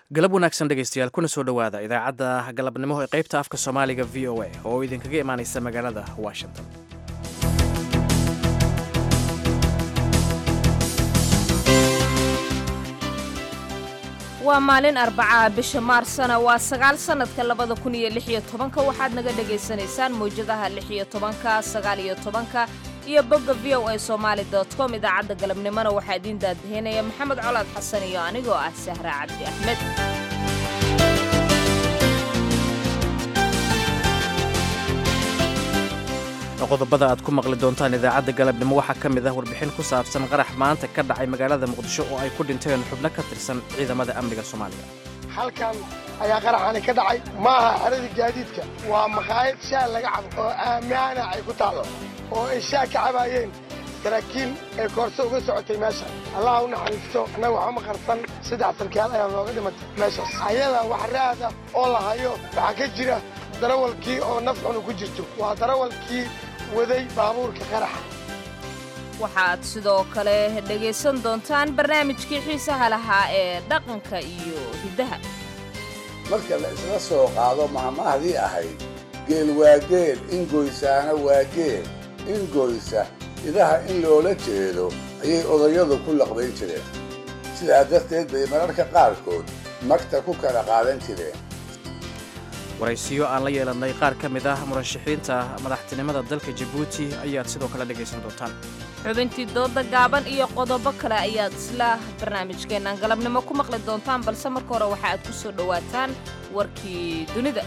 galab wanaagsan dhegaystayaal kuna soo dhowaada idaacadda galabnimo ee qaybta afka soomaaliga v o a oo idinkaga imaanaysa magaalada washington waa maalin arbacaa bisha maarsana waa sagaal sannadka labada kun iyo lix iyo tobanka waxaad naga dhagaysanaysaan mawjadaha lix iyo tobanka sagaal iyo tobanka iyo bogga v o a somaali dot com idaacadda galabnimona waxaa idiin daadahinaya maxamed colaad xasan iyo anigoo ah sahra cabdi axmed qodobada aad ku maqli doontaan idaacadda galabnimo waxaa ka mid ah warbixin ku saabsan qarax maanta ka dhacay magaalada muqdisho oo ay ku dhinteen xubno ka tirsan ciidamada amniga soomaaliya halkan ayaa qaraxani ka dhacay ma aha xeradii gaadiidka waa makhaayad shaah laga cabo oo aamaana ay ku taallo oo ay shaah ka cabaayeen saraakiil ee koorso uga socotay meesha allaha u naxariisto annaga waxama qarsan saddex sarkaal ayaa nooga dhimatay meeshaas ayada wax raada oo la hayo waxaa ka jira darawalkii oo naf xunu ku jirto waa darawalkii waday baabuurka qaraxa waxaad sidoo kale dhegaysan doontaan barnaamijkii xiisaha lahaa ee dhaqanka iyo hiddaha marka la isla soo qaado mahmahdii ahayd geel waa geel ingoysaana waa geel ingoysa idaha in loola jeedo ayay odayadu ku laqbayn jireen sidaa darteed bay mararka qaarkood magta ku kala qaadan jireen waraysiyo aan la yeelannay qaar ka mid ah murashaxiinta madaxtinimada dalka jabuuti ayaad sidoo kale dhegaysan doontaan xubintii dooda gaaban iyo qodobo kale ayaad isla barnaamijkeennan galabnimo ku maqli doontaan balse marka hore waxa aad ku soo dhowaataan warkii dunida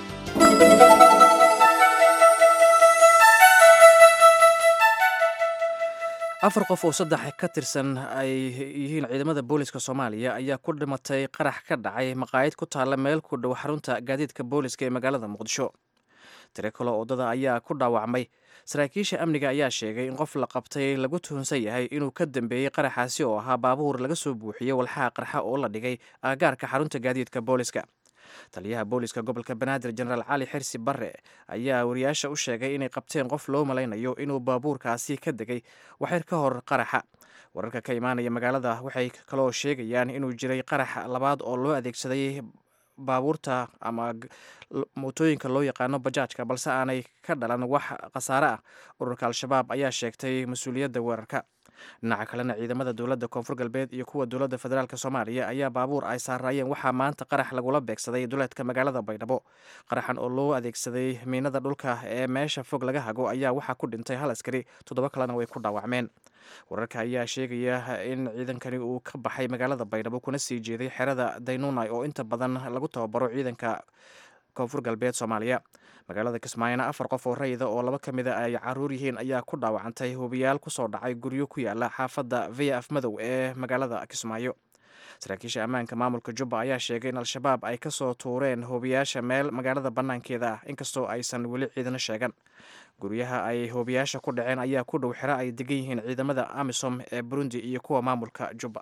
afar qof oo saddex ka tirsan ay yihiin ciidamada booliska soomaaliya ayaa ku dhimatay qarax ka dhacay maqaayad ku taalla meel ku dhow xarunta gaadiidka booliska ee magaalada muqdisho tiro kaloo waddada ayaa ku dhaawacmay saraakiisha amniga ayaa sheegay in qof la qabtay lagu tuhunsan yahay inuu ka dambeeyey qaraxaasi oo ahaa baabuur laga soo buuxiyey walxaha qarxa oo la dhigay aagaarka xarunta gaadiidka booliska taliyaha booliska gobolka banaadir jenaraal cali xirsi barre ayaa wariyaasha u sheegay inay qabteen qof loo malaynayo inuu baabuurkaasi ka degay waxyar ka hor qaraxa wararka ka imaanaya magaalada waxay kaloo sheegayaan inuu jiray qarax labaad oo loo adeegsaday baabuurta ama mootooyinka loo yaqaano bajaajka balse aanay ka dhalan wax khasaare ah ururka al-shabaab ayaa sheegtay mas-uuliyadda weerarka dhinaca kalena ciidamada dowladda koonfur galbeed iyo kuwa dowladda federaalk soomaaliya ayaa baabuur ay saaraayeen waxaa maanta qarax lagula beegsaday duleedka magaalada baydhabo qaraxan oo loo adeegsaday miinada dhulka ee meesha fog laga hago ayaa waxaa ku dhintay hal askari toddoba kalena way ku dhaawacmeen wararka ayaa sheegaya in ciidankani uu ka baxay magaalada baydhabo kuna sii jeeday xerada daynunai oo inta badan lagu tababaro ciidanka koonfur galbeed soomaaliya magaalada kismaayona afar qof oo rayida oo laba ka mida ay caruur yihiin ayaa ku dhaawacantay hubiyaal kusoo dhacay guryo ku yaala xaafadda via af madow ee magaalada kismaayo saraakiisha ammaanka maamulka jubba ayaa sheegay in al-shabaab ay kasoo tuureen hoobiyaasha meel magaalada bannaankeeda ah inkastoo aysan weli ciidano sheegan guryaha ay hoobiyaasha ku dhaceen ayaa ku dhow xero ay degan yihiin ciidamada amisom ee burundi iyo kuwa maamulka jubba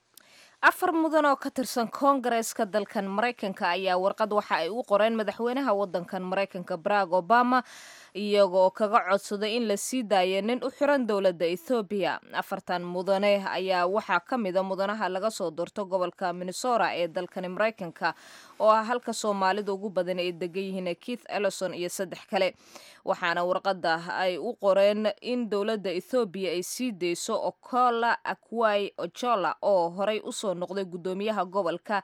afar mudan oo ka tirsan koongareeska dalkan maraykanka ayaa warqad waxa ay u qoreen madaxweynaha waddankan maraykanka barack obama iyagoo kaga codsaday in la sii daayo nin u xiran dowladda ethoobiya afartan mudane ayaa waxaa ka mida mudanaha laga soo doorto gobolka minnesota ee dalkani maraykanka oo ah halka soomaalida ugu badan ay degan yihiin keith ellison iyo saddex kale waxaana warqadda ay u qoreen in dowladda ethoobiya ay sii dayso okola akwai ojola oo horey usoo noqday guddoomiyaha gobolka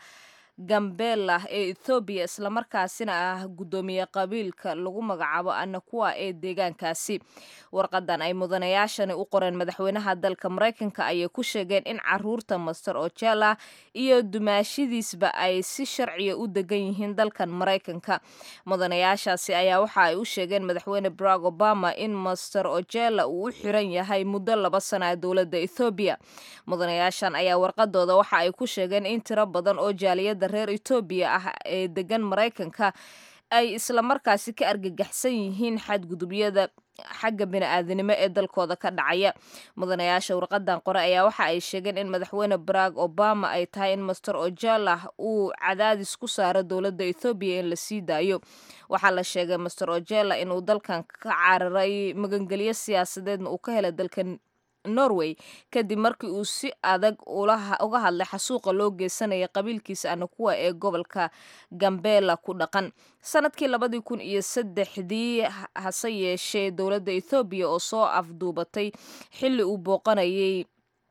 gambela ee ethoobiya islamarkaasina ah guddoomiye qabiilka lagu magacaabo anakuwa ee deegaankaasi warqadan ay mudanayaashani u qoreen madaxweynaha dalka maraykanka ayay ku sheegeen in caruurta master ojela iyo dumaashidiisba ay si sharciya u degan yihiin dalkan maraykanka mudanayaashaasi ayaa waxa ay u sheegeen madaxweyne barack obama in master ojela uu u xiran yahay muddo laba sana dowladda ethoobiya mudanayaashan ayaa warqadooda waxa ay ku sheegeen in tiro badan oo jaaliyada reer etoobiya ah ee degan maraykanka ay islamarkaasi ka argagaxsan yihiin xadgudubyada xagga bini-aadanimo ee dalkooda ka dhacaya mudanayaasha warqadan qore ayaa waxa ay sheegeen in madaxweyne barack obama ay tahay in master ojalah uu cadaadis ku saaro dowladda ethoobiya in la sii daayo waxaa la sheegay master ojela inuu dalkan ka cararay magangelyo siyaasadeedna uu ka helay dalkan norway kadib markii uu si adag uga hadlay xasuuqa loo geysanaya qabiilkiisa anakuwa ee gobolka gambela ku dhaqan sanadkii labadii kun iyo saddexdii hase yeeshee dowladda ethoobiya oo soo afduubatay xilli uu booqanayay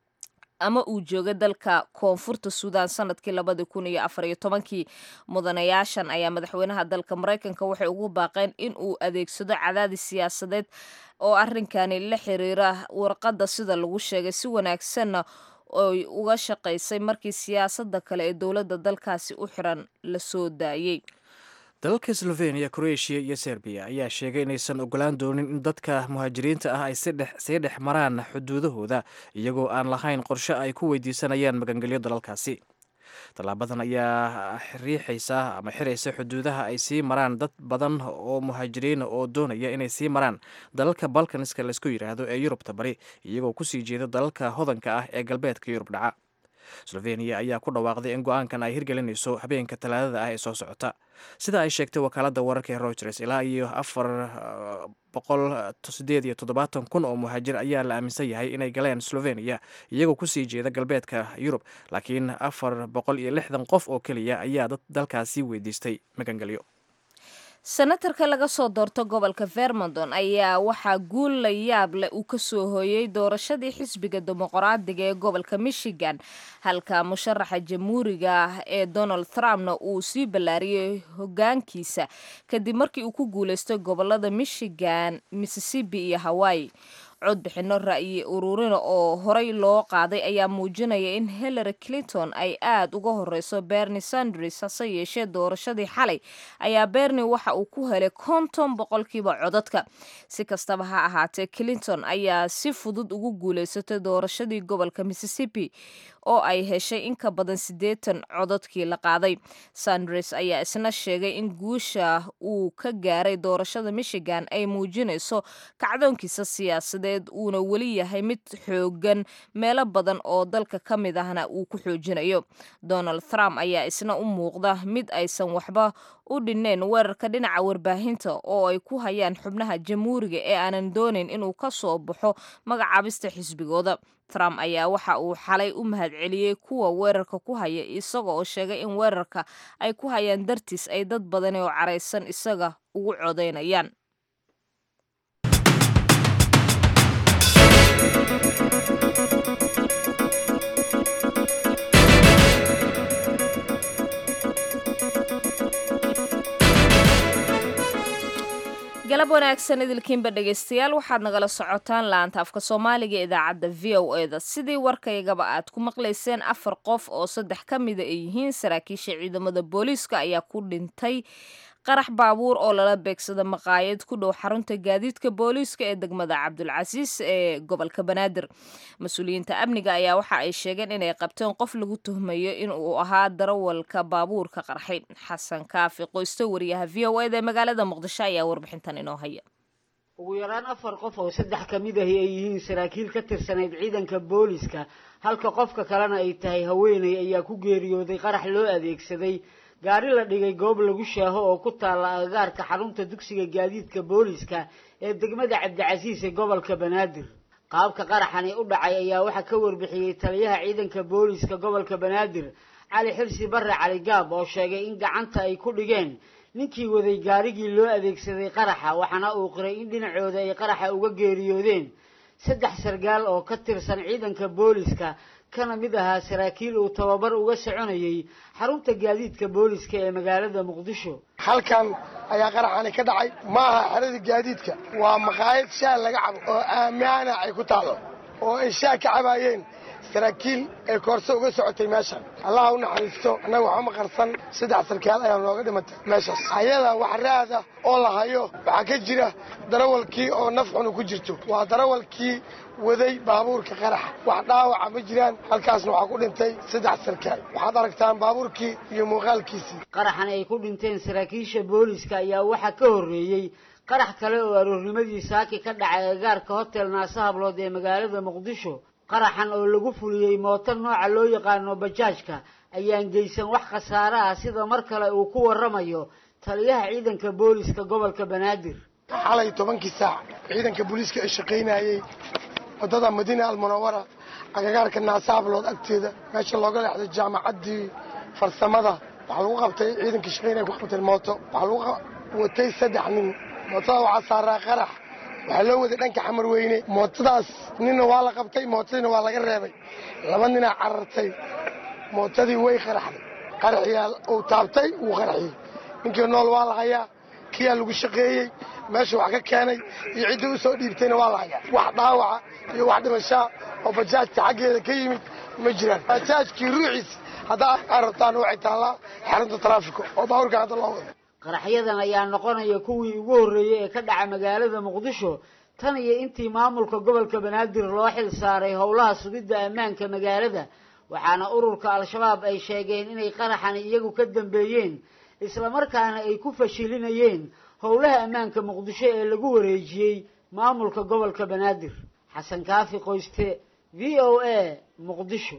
ama uu joogay dalka koonfurta suudaan sanadkii labadii kun iyo afar iyo tobankii mudanayaashan ayaa madaxweynaha dalka maraykanka waxay ugu baaqeen in uu adeegsado cadaadis siyaasadeed oo arrinkani la xiriira warqadda sida lagu sheegay si wanaagsanna oy uga shaqaysay markii siyaasadda kale ee dowladda dalkaasi u xiran la soo daayey dalalka slovenia croatia iyo serbiya ayaa sheegay inaysan ogolaan doonin in dadka muhaajiriinta ah ay sii dhex maraan xuduudahooda iyagoo aan lahayn qorshe ay ku weydiisanayaan magangelyo dalalkaasi tallaabadan ayaa riixaysa ama xiraysa xuduudaha ay sii maraan dad badan oo muhaajiriina oo doonaya inay sii maraan dalalka balkanska laysku yidhaahdo ee yurubta bari iyagoo kusii jeeda dalalka hodanka ah ee galbeedka yurub dhaca sloveniya ayaa ku dhawaaqday in go-aankan ay hirgelinayso habeenka talaadada ah ee soo socota sida ay sheegtay wakaaladda wararka ee reuters ilaa iyo afar boqol sideed iyo toddobaatan kun oo muhaajir ayaa la aaminsan yahay inay galeen sloveniya iyagoo kusii jeeda galbeedka yurub laakiin afar boqol iyo lixdan qof oo keliya ayaa dalkaasi weydiistay magangelyo senatarka laga soo doorto gobolka vermonton ayaa waxaa guul la yaab leh uu kasoo hooyey doorashadii xisbiga dimuqraadiga ee gobolka michigan halka musharaxa jamhuuriga ah ee donald trumpna uu sii ballaariyey hogaankiisa kadib markii uu ku guuleystay gobolada michigan mississippi iyo hawaii codbixino ra'yi ururina oo horey loo qaaday ayaa muujinaya in hillary clinton ay aad uga horeyso bernie sanders hase yeeshee doorashadii xalay ayaa bernie waxa uu ku helay konton boqolkiiba codadka si kastaba ha ahaatee clinton ayaa si fudud ugu guuleysatay doorashadii gobolka mississippi oo ay heshay in ka badan siddeetan codadkii la qaaday sanders ayaa isna sheegay in guusha uu ka gaaray doorashada michigan ay muujinayso kacdoonkiisa siyaasadeed uuna weli yahay mid xoogan meelo badan oo dalka ka mid ahna uu ku xoojinayo donald trump ayaa isna u muuqda mid aysan waxba u dhineen weerarka dhinaca warbaahinta oo ay ku hayaan xubnaha jamhuuriga ee aanan doonayn inuu ka soo baxo magacaabista xisbigooda trump ayaa waxa uu xalay u mahadceliyey kuwa weerarka ku haya isaga oo sheegay in weerarka ay ku hayaan dartiis ay dad badani oo caraysan isaga ugu codaynayaan galab wanaagsan idilkiinba dhegaystayaal waxaad nagala socotaan laanta afka soomaaliga ee idaacadda v o e da sidii warkaygaba aad ku maqlayseen afar qof oo saddex ka mida ay yihiin saraakiisha ciidamada booliiska ayaa ku dhintay qarax baabuur oo lala beegsada maqaayad ku dhow xarunta gaadiidka booliiska ee degmada cabdulcasiis ee gobolka banaadir mas-uuliyiinta amniga ayaa waxa ay sheegeen inay qabteen qof lagu tuhmayo in uu ahaa darawalka baabuurka qarxay xasan kaafi qoysto wariyaha v o eda ee magaalada muqdisho ayaa warbixintan inoo haya ugu yaraan afar qof oo saddex ka mid ahi ay yihiin saraakiil ka tirsanayd ciidanka booliiska halka qofka kalena ay tahay haweeney ayaa ku geeriyooday qarax loo adeegsaday gaari la dhigay goob lagu shaaho oo ku taalla agagaarka xarunta dugsiga gaadiidka booliiska ee degmada cabdicasiis ee gobolka banaadir qaabka qaraxani u dhacay ayaa waxaa ka warbixiyey taliyaha ciidanka booliiska gobolka banaadir cali xirsi barre cali gaab oo sheegay in gacanta ay ku dhigeen ninkii waday gaarigii loo adeegsaday qaraxa waxaana uu qiray in dhinacooda ay qaraxa uga geeriyoodeen saddex sargaal oo ka tirsan ciidanka booliiska kana mid ahaa saraakiil uu tababar uga soconayay xarunta gaadiidka booliiska ee magaalada muqdisho halkan ayaa qaraxani ka dhacay ma aha xerada gaadiidka waa maqaayad shaah laga cabo oo aamaana ay ku taalo oo ay shaah ka cabaayeen saraakiil ee koorso uga socotay meeshan allaha u naxariisto annaga waxuma qarsan saddex sarkaal ayaa nooga dhimatay meeshaas ayada wax raada oo la hayo waxaa ka jira darawalkii oo naf xunu ku jirto waa darawalkii waday baabuurka qaraxa wax dhaawaca ma jiraan halkaasna waxaa ku dhintay saddex sarkaal waxaad aragtaan baabuurkii iyo muuqaalkiisii qaraxan ay ku dhinteen saraakiisha booliiska ayaa waxaa ka horreeyey qarax kale oo aroornimadii saaki ka dhacay agagaarka hotel naase hablood ee magaalada muqdisho qaraxan oo lagu fuliyey mooto nooca loo yaqaano bajaajka ayaan geysan wax khasaare ah sida mar kale uu ku warramayo taliyaha ciidanka booliiska gobolka banaadir xalay tobankii saac ciidanka booliiska ay shaqaynayey waddada madiina almunawara agagaarka naasaablood agteeda meesha looga leexday jaamacaddii farsamada waxaa lagu qabtay ciidankii shaqeynaya ku qabteen mooto waxaa lagu watay saddex nin mootada waxaa saaraa qarax waxaa loo waday dhanka xamar weyne mootadaas ninna waa la qabtay mootadiina waa laga reebay laba ninaa carartay mootadii way qaraxday qaraxiyaa uu taabtay wuu qaraxiyey ninkii nool waa la hayaa kiyaa lagu shaqeeyey meesha wax ka keenay iyo ciddii u soo dhiibtayna waa la hayaa wax dhaawaca iyo wax dhimashaa oo bajaajta xaggeeda ka yimid ma jiraan bajaajkii ruuxiis haddaa arabtaan waxay taallaa xarunta taraafika oo baaburka hadda loo wado qaraxyadan ayaa noqonaya kuwii ugu horreeyey ee ka dhaca magaalada muqdisho tan iyo intii maamulka gobolka banaadir loo xil saaray howlaha sugidda ammaanka magaalada waxaana ururka al-shabaab ay sheegeen inay qaraxani iyagu ka dambeeyeen islamarkaana ay ku fashilinayeen howlaha ammaanka muqdisho ee lagu wareejiyey maamulka gobolka banaadir xasan kaafi qoyste v o a muqdisho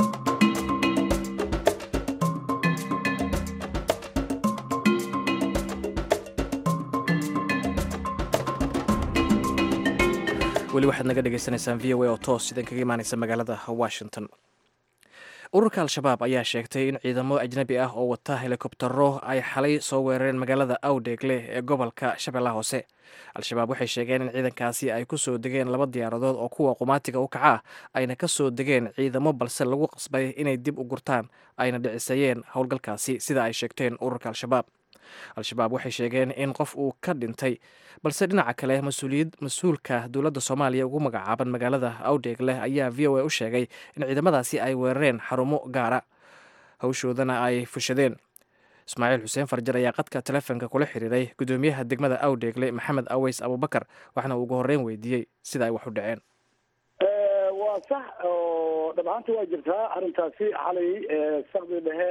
weli waxaad naga dhagaysanaysaan v o a oo toos idin kaga imaanaysa magaalada washington ururka al-shabaab ayaa sheegtay in ciidamo ajnabi ah oo wata helikobtaro ay xalay soo weerareen magaalada awdheegle ee gobolka shabeellaha hoose al-shabaab waxay sheegeen in ciidankaasi ay ku soo degeen laba diyaaradood oo kuwa qumaatiga u kaca ah ayna ka soo degeen ciidamo balse lagu qasbay inay dib u gurtaan ayna dhicisayeen howlgalkaasi sida ay sheegteen ururka al-shabaab al-shabaab waxay sheegeen in qof uu ka dhintay balse dhinaca kale mas-uulka dowladda soomaaliya ugu magacaaban magaalada awdheegle ayaa v o a u sheegay in ciidamadaasi ay weerareen xarumo gaara hawshoodana ay fushadeen ismaaciil xuseen farjar ayaa qadka telefoonka kula xiriiray gudoomiyaha degmada awdheegle maxamed aweys abubakar waxaana ugu horreyn weydiiyey sida ay wax u dhaceen waa sax oo dhabcaanta waa jirtaa arrintaasi xalay sakdi dhexe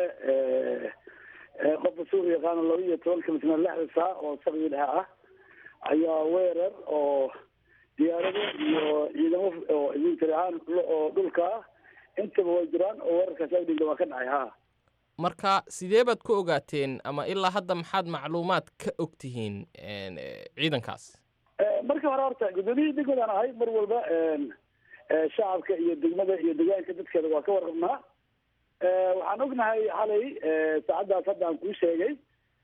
qofka suuq yaqaana laba iyo tobanka misna lixda saa oo sakdi dhexe ah ayaa weerar oo diyaarado iyo ciidamo oo idintiri ahaan oo dhulka ah intaba way jiraan oo weerarkaas awdhigla waa ka dhacay ha marka sidee baad ku ogaateen ama ilaa hadda maxaad macluumaad ka og tihiin ciidankaas markii hore horta guddoomiyihii degmadaan ahay mar walba shacabka iyo degmada iyo deegaanka dadkeeda waa ka warqabnaa waxaan ognahay xalay saacaddaas hadda aan kuu sheegay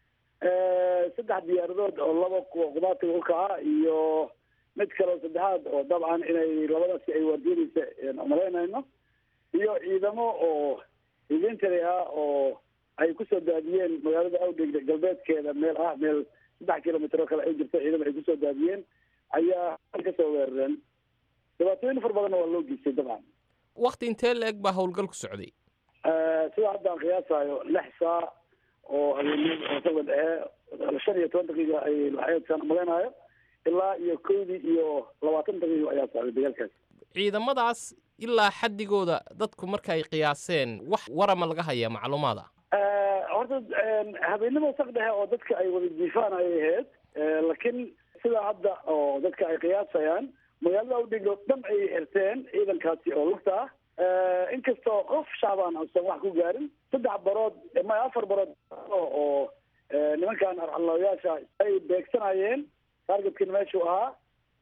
saddex diyaaradood oo laba kuwa qudaatiga u kaca iyo mid kale oo saddexaad oo dabcan inay labadaasi ay waardiinaysa umalaynayno iyo ciidamo oo idintari ah oo ay kusoo daadiyeen magaalada awdheg galbeedkeeda meel ah meel saddex kilomitr oo kale ay jirto ciidamo ay kusoo daadiyeen ayaa kasoo weerareen dhibaatooyin far badanna waa loo geystay dabcan wakti intee la eg baa howlgal ku socday sida hadda aan qiyaasayo lix saa oo habeenimo oo sabga dhexe shan iyo toban daqiiqa ay laxeedkaan malaynayo ilaa iyo kowdii iyo labaatan daqiiqo ayaa socday dagaalkaas ciidamadaas ilaa xaddigooda dadku marka ay qiyaaseen wax warama laga hayaa macluumaada horta habeenimo saq dhexe oo dadka ay wada jiifaan ayay ahayd laakiin sidaa hadda oo dadka ay qiyaasayaan magaalada awdhiglo dhan ay xirteen ciidankaasi oo lugta ah inkastoo qof shacbaan uusan wax ku gaarin saddex barood ma afar barood oo nimankan arcalooyaasha ay beegsanayeen targetkina meeshuu ahaa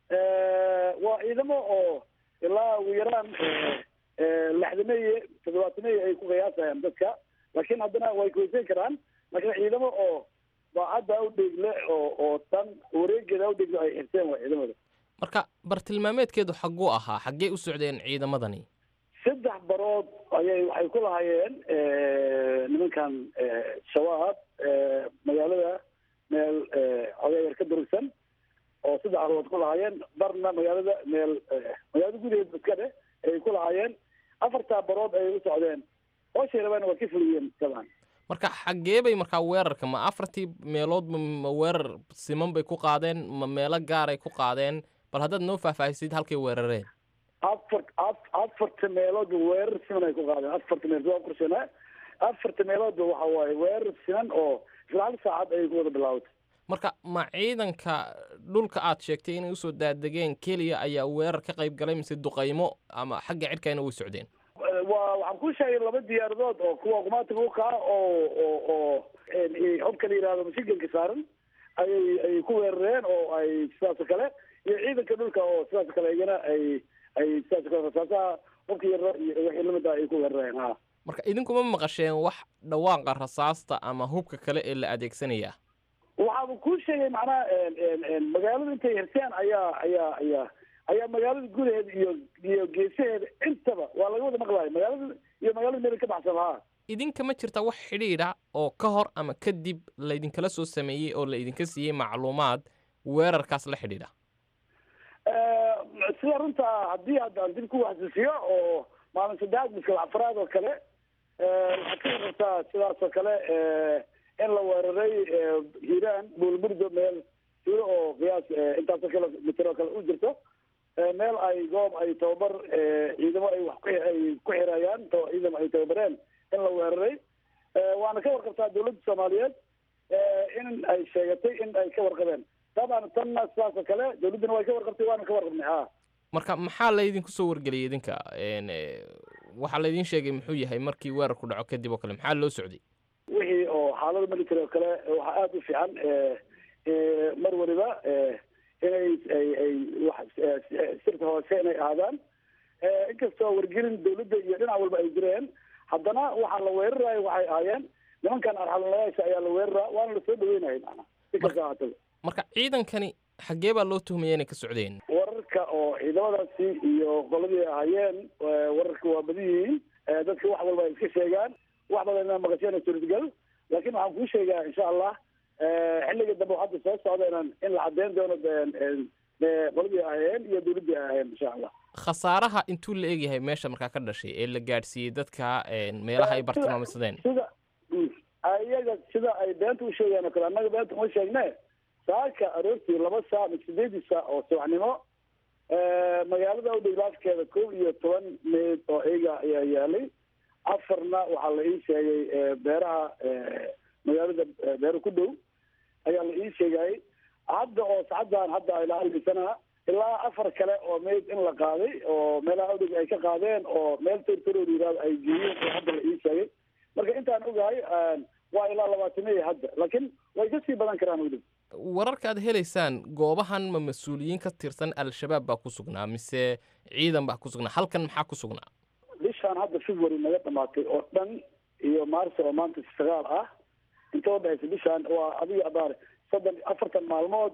waa ciidamo oo ilaa ugu yaraan lixdameeye toddobaatameeye ay ku qiyaasayaan dadka laakiin haddana way kuweysan karaan laakiin ciidamo oo baacadda awdheegle oo oo dhan wareegeeda awdheegle ay xirteen waa ciidamada marka bartilmaameedkeedu xagguu ahaa xaggee u socdeen ciidamadani saddex barood ayay waxay ku lahaayeen nimankan shabaab magaalada meel odeeyar ka durugsan oo saddex barood ku lahaayeen barna magaalada meel magaalada gudaheeda iska dheh ayay ku lahaayeen afartaa barood ayay u socdeen hooshay rabaan waa ka fuliyeen dabcan marka xaggee bay markaa weerarka ma afartii meeloodba ma weerar siman bay ku qaadeen ma meelo gaaray ku qaadeen bal haddaad noo faahfaahisid halkay weerareen afar afarta meeloodba weerar siman ay ku qaadeen afarta meelood waa qorsheenaa afarta meeloodba waxa waaye weerar siman oo isla hal saacad ayay ku wada bilaawatay marka ma ciidanka dhulka aad sheegtay inay usoo daadegeen keliya ayaa weerar ka qayb galay mise duqaymo ama xagga cidhkayna way socdeen waa waxaan ku sheegay laba diyaaradood oo kuwa qumaatiga u kaca oo oo oo xobka la yihahdo mashiganka saaran ayay ay ku weerareen oo ay sidaas oo kale iyo ciidanka dhulka oo sidaas oo kale iyana ay ay sidaas ka rasaasaha qofkii yaro iyo wixii lamida ay ku weerareen ha marka idinkuma maqasheen wax dhawaaqa rasaasta ama hubka kale ee la adeegsanaya waxaaba kuu sheegay macnaha magaalada intay hirteen ayaa ayaa ayaa ayaa magaalada gudaheeda iyo iyo geesaheeda intaba waa laga wada maqlayo magaalada iyo magaalada meel ka baxsan ha idinka ma jirta wax xidhiidha oo ka hor ama kadib laydinkala soo sameeyey oo la idinka siiyey macluumaad weerarkaas la xidhiidha sida runta haddii haddaan dib ku xasuusiyo oo maalin saddexaad miskal afraad oo kale waxaad ka warartaa sidaas oo kale in la weeraray hiiraan buulburdo meel siro oo qiyaas intaasoo kale mitir oo kale u jirto meel ay goob ay tababar ciidamo ay wax ay ku xirayaan ciidamo ay tababareen in la weeraray waana ka warqabtaa dawladda soomaaliyeed in ay sheegatay in ay ka warqabeen taban tanna sidaas oo kale dawladduna way ka warqabtay waana ka warqabnay ha marka maxaa laydinku soo wargeliyay idinka waxaa laydin sheegay muxuu yahay markii weerarku dhaco kadib oo kale maxaa loo socday wixii oo xaalada military oo kale waxaa aada u fiican mar waliba inay ay ay wax sirta hoose inay ahaadaan inkastoo wargelin dawladda iyo dhinac walba ay jireen haddana waxaa la weerarayo waxay ahaayeen nimankan arxalalayaasha ayaa la weeraraa waana lasoo dhaweynaya macnaa si kasta ahaataba marka ciidankani xaggee baa loo tuhmaya inay ka socdeen wararka oo ciidamadaasi iyo qoladii ahaayeen wararka waa badan yihiin dadka wax walba ay iska sheegaan wax badanna maqasheen suurtagal laakiin waxaan kuu sheegaa insha allah xilliga dambe oo hadda soo socda inaan in la caddeyn doono qoladii ahayeen iyo dawladdii ahayeen insha allah khasaaraha intuu la egyahay meesha markaa ka dhashay ee la gaadhsiiyey dadka meelaha ay bartilmaamsadeen sida iyaga sida ay beenta u sheegaan oo kale annaga beenta uma sheegne saaka aroortii laba saa ama sideedii saa oo subaxnimo magaalada udhiglaafkeeda kow iyo toban meyd oo iyaga ayaa yaalay afarna waxaa la ii sheegay beeraha magaalada beero ku dhow ayaa la ii sheegayay hadda oo sacaddan hadda ilaa almisana ilaa afar kale oo meyd in la qaaday oo meelaha udhig ay ka qaadeen oo meel tortorood yiraahdo ay geeyeen oo hadda la ii sheegay marka intaan ogahay waa ilaa labaatamiya hadda laakiin way kasii badan karaan udhig wararka aad helaysaan goobahan ma mas-uuliyiin ka tirsan al-shabaab baa ku sugnaa mise ciidan baa ku sugnaa halkan maxaa ku sugnaa bishaan hadda february naga dhamaatay oo dhan iyo maarso oo maanta sagaal ah inta udhexaysa bishaan waa adiga abaar soddon afartan maalmood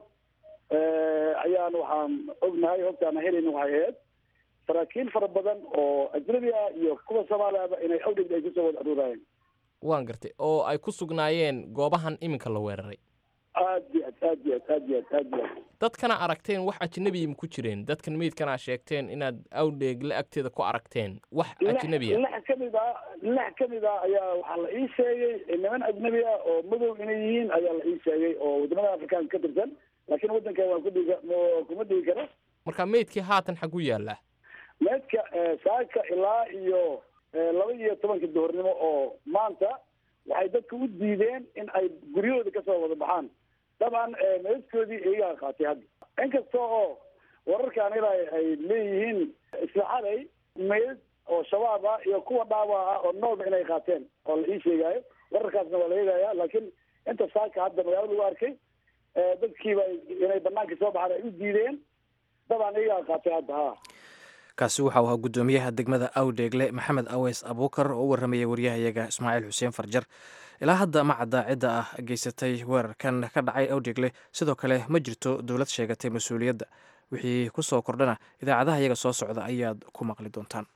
ayaan waxaan ognahay hogtaana helayna waxay ahayd saraakiil fara badan oo ajnabi ah iyo kuwa soomaaliaba inay awdhig ay kusoo wada aruurayeen waan gartay oo ay ku sugnaayeen goobahan iminka la weeraray aad iyo aad aad iyo aad aad iyo aad aad iyo aad dadkana aragteen wax ajnabiya ma ku jireen dadkan meydkana sheegteen inaad awdheegle agteeda ku aragteen wax ajnabiya lix kamid ah lix kamid ah ayaa waxaa la ii sheegay niman ajnabi ah oo madow inay yihiin ayaa la ii sheegay oo wadamada afrikaanka ka tirsan laakiin waddankan waan kudhigi kuma dhigi karo marka meydkii haatan xagu yaallaa meedka saaka ilaa iyo laba iyo tobanka duhurnimo oo maanta waxay dadka u diideen in ay guryahooda kasoo wada baxaan dabcan meedkoodii iyagaa qaatay hadda inkasta oo wararkaan ilaa ay leeyihiin islaxaday meed oo shabaab ah iyo kuwa dhaawac ah oo noolba inay qaateen oo la ii sheegaayo wararkaasna waa la eegaya laakiin inta saaka hadda magaalo lagu arkay dadkiiba inay banaanka soo baxaan ay u diideen dabcan iyagaa qaatay hadda ha kaasi waxau ahaa guddoomiyaha degmada awdheegle maxamed aweys abuukar oo u warramayay waryahayaga ismaaciil xuseen farjar ilaa hadda ma cadda cidda ah geysatay weerarkan ka dhacay awdheegle sidoo kale ma jirto dowlad sheegatay mas-uuliyadda wixii ku soo kordhana idaacadaha iyaga soo socda ayaad ku maqli doontaan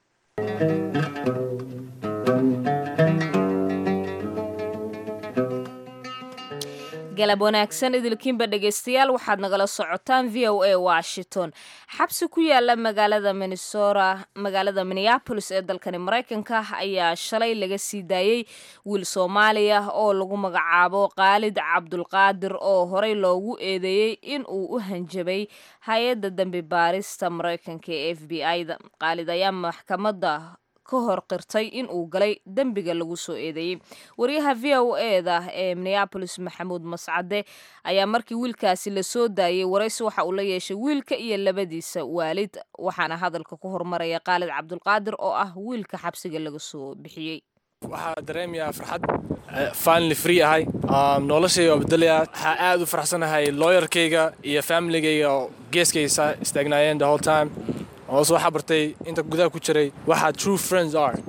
galab wanaagsan idilkiinba dhegaystayaal waxaad nagala socotaan v o a washington xabsi ku yaala magaalada minnesota magaalada minneabolis ee dalkani maraykanka ayaa shalay laga sii daayey wiil soomaaliya oo lagu magacaabo khaalid cabdulqaadir oo horey loogu eedeeyey in uu u hanjabay hay-adda dambi baarista maraykanka ee f b i-da khaalid ayaa maxkamadda ka hor qirtay in uu galay dembiga lagu soo eedeeyey wariyaha v o eda ee minneabolis maxamuud mascade ayaa markii wiilkaasi lasoo daayey waraysi waxa uu la yeeshay wiilka iyo labadiisa waalid waxaana hadalka ku hormaraya khaalid cabdulqaadir oo ah wiilka xabsiga laga soo bixiyey waxaa dareemayaa farxad finally free ahay noloshayga oo bedelayaa waxaa aad u faraxsanahay looyarkayga iyo familigayga oo geeskaysa istaagnaayeen the whole time hoose waxaa bartay inta gudaha ku jiray waxa true friends are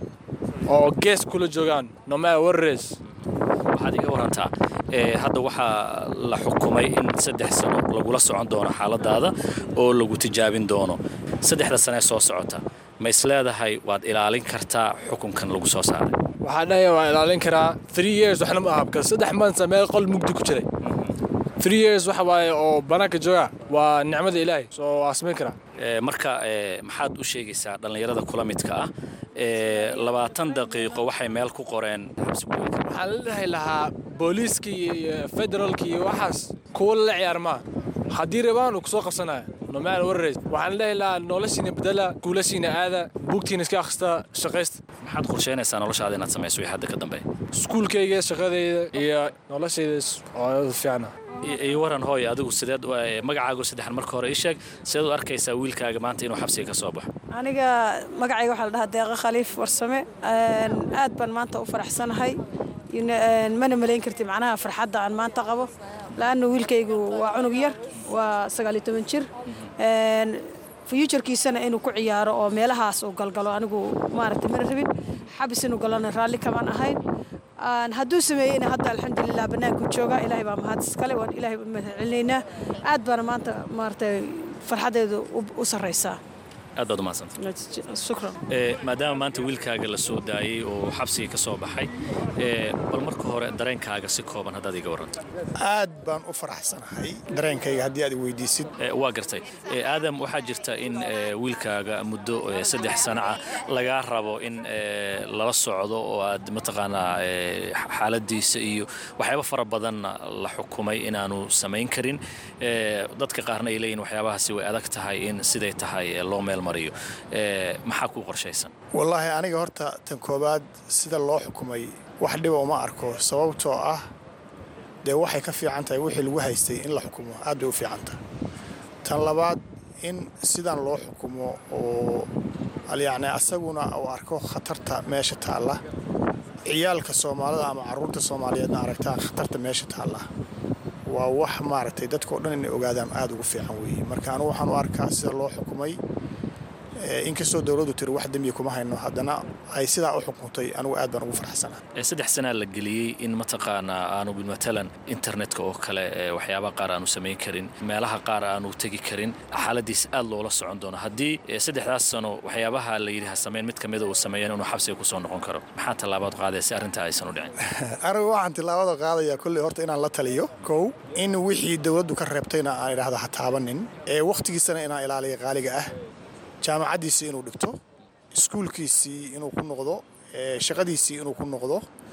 oo gees kula joogaan no matter what it is waxaad iga warantaa ee, hadda waxaa la xukumay in saddex sano lagula socon doono xaaladaada oo lagu tijaabin doono saddexda sane soo socota ma isleedahay waad ilaalin kartaa xukunkan lagu soo saaray waxaa dhahaya waa ilaalin karaa three years waxna ma aha because saddex months meel qol mugdi ku jiray three years waxa waaye oo banaanka jooga waa nicmada ilaahay soo waa samayn karaa Ee, marka ee, maxaad u sheegaysaa dhallinyarada kula midka ah ee, labaatan daqiiqo waxay meel ku qoreen xabsi kuweyn waxaan la dhahay lahaa booliiska iyo federaalka iyo waxaas kuwa la ciyaar maa haddii rabaan uu kusoo qabsanaya no matter what it is waxaan la dhahay lahaa noloshiina bedela guulashiina aada buugtiina iska akhrista shaqaysta maxaad qorsheynaysaa noloshaada inaad samayso wixii hadda ka dambeeya iskuulkayga shaqadayda iyo noloshayda oo fiicana I- ii waran hooy adigu sideed u- ee, magacaagu saddexan marka hore ii sheeg sideed u arkaysaa wiilkaaga maanta inuu xabsiga ka soo baxo aniga magacayga waxaa la dhahaa deeqa khaliif warsame Een, aad baan maanta u faraxsanahay Ina- een, mana malayn karti macnaha farxadda aan maanta qabo laanna wiilkaygu waa cunug yar waa sagaal iyo toban jir Een, futurekiisana inuu ku ciyaaro oo meelahaas uu galgalo anigu maaragtay mana rabin xabis inuu galona raalli kamaan ahayn Aan hadduu sameeyeyna hadda alxamdulilah bannaanku jooga ilaahay baa mahad iskale waan ilaahay u mahadcelinaynaa aad baana maanta maaragtay farxaddeedu u- u sarraysaa aad baad u mahadsanta shukran Ee, maadaama maanta wiilkaaga la soo daayey oo xabsiga ka soo baxay ee, bal marka hore dareenkaaga si kooban haddaad iga waranto aad baan u faraxsanahay dareenkayga haddii aad i weydiisid Ee, waa gartay Ee, aadam waxaa jirta in ee, wiilkaaga muddo ee, saddex sana ah lagaa rabo in ee, lala socdo oo aad mataqaanaa ee, xaaladiisa iyo waxyaabo fara badanna la xukumay inaanu samayn karin Ee, dadka qaarna ay leeyihin waxyaabahaasi way adag tahay in siday tahay ee, loo meel mariyo Ee, maxaa kuu qorshaysan wallaahi aniga horta tan koowaad sida loo xukumay wax dhiba uma arko sababtoo ah dee waxay ka fiican tahay wixii lagu haystay in la xukumo aad bay u fiican tahay tan labaad in sidan loo xukumo oo al- yacni asaguna uu arko khatarta meesha taalla ciyaalka soomaalida ama carruurta soomaaliyeedna aragtaan khatarta meesha taalla waa wax maaragtay dadkao dhan inay ogaadaan aad ugu fiican weeye marka anigu waxaan u arkaa sida loo xukumay ee, inkastoo dowladdu tiri wax dembiya kuma hayno haddana ay sidaa u xukuntay anigu aad baan ugu faraxsanaa Ee, saddex sanaa la geliyey in mataqaanaa aanu matalan internetka oo kale ee, waxyaabaha qaar aanu samayn karin meelaha qaar aanu tegi karin xaaladiis aad loola socon doono haddii ee, saddexdaas sano waxyaabaha la yidhi ha samayn mid ka mida uu sameeyan inuu xabsiga kusoo noqon karo maxaa tallaabaad qaadaya si arrintaa aysan u dhicin anigu waxaan tilaabada qaadayaa kolley horta inaan la taliyo kow in wixii dowladdu ka reebtayna aan idhaahdo ha taabanin ee wakhtigiisana inaan ilaaliyo qaaliga ah jaamacaddiisii inuu dhigto iskuulkiisii inuu ku noqdo ee, shaqadiisii inuu ku noqdo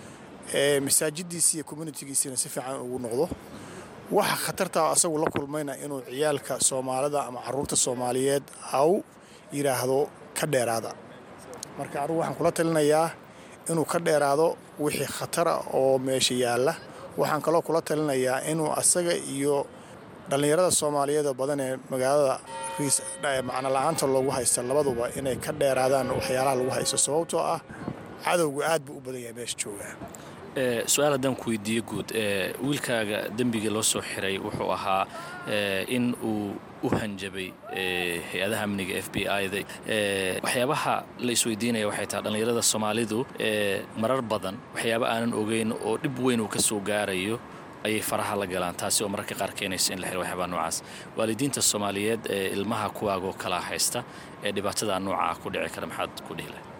ee, masaajiddiisii iyo communitigiisiina si fiican ugu noqdo waxa khatartaa asagu la kulmayna inuu ciyaalka soomaalida ama carruurta soomaaliyeed au yidhaahdo ka dheeraada marka anigu waxaan kula talinayaa inuu ka dheeraado wixii khatara oo meesha yaalla waxaan kaloo kula talinayaa inuu asaga iyo dhallinyarada soomaaliyeed oo badan ee magaalada riis eh, macno la-aanta loogu haysta labaduba inay ka dheeraadaan waxyaalaha lagu haysto sababtoo ah cadowgu aad buu u badan yahay meesha joogaa Ee, su-aal haddaan ku weydiiyo guud ee, wiilkaaga dembiga loo soo xiray wuxuu ahaa ee, in uu u hanjabay ee, hay-adaha amniga f b i-da waxyaabaha la isweydiinaya waxay tahay dhallinyarada soomaalidu ee, marar badan waxyaaba aanan ogeyn oo dhib weyn uu ka soo gaarayo ayay faraha la galaan taasi oo mararka qaar keenaysa in la xiro waxyaabaa noocaas waalidiinta soomaaliyeed ee ilmaha kuwaagoo kala haysta ee dhibaatada nooca ku dhici kara maxaad ku dhihi lahayd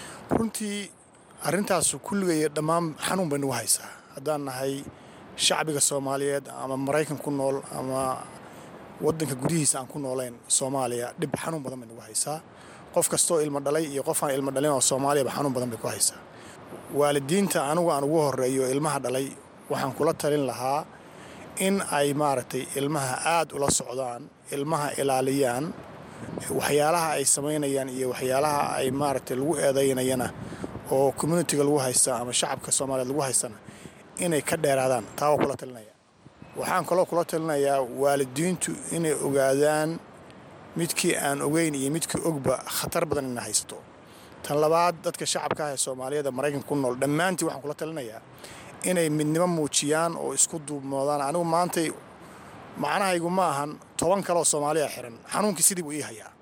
runtii arrintaasu kulligaya dhammaan xanuun bay nagu haysaa haddaan nahay shacbiga soomaaliyeed ama maraykan ku nool ama waddanka gudihiisa aan ku noolayn soomaaliya dhib xanuun badan bay nagu haysaa qof kastoo ilmo dhalay iyo qof aan ilmo dhalin oo soomaaliyaba xanuun badan bay ku haysaa waalidiinta anigu aan ugu horreeyo ilmaha dhalay waxaan kula talin lahaa in ay maaragtay ilmaha aad ula socdaan ilmaha ilaaliyaan waxyaalaha ay samaynayaan iyo waxyaalaha ay maaragtay lagu eedaynayana oo communitiga lagu haysta ama shacabka soomaaliyeed lagu haystana inay ka dheeraadaan taa waa kula talinaya waxaan kaloo kula talinayaa waalidiintu inay ogaadaan midkii aan ogeyn iyo midkii ogba khatar badan ina haysato tan labaad dadka shacabka ah ee soomaaliyeed ee maraykanka ku nool dhammaantii waxaan kula talinayaa inay midnimo muujiyaan oo isku duubmoodaan anigu maantay macnahaygu ma ahan toban kaleoo soomaaliya xiran xanuunkii sidii buu ii hayaa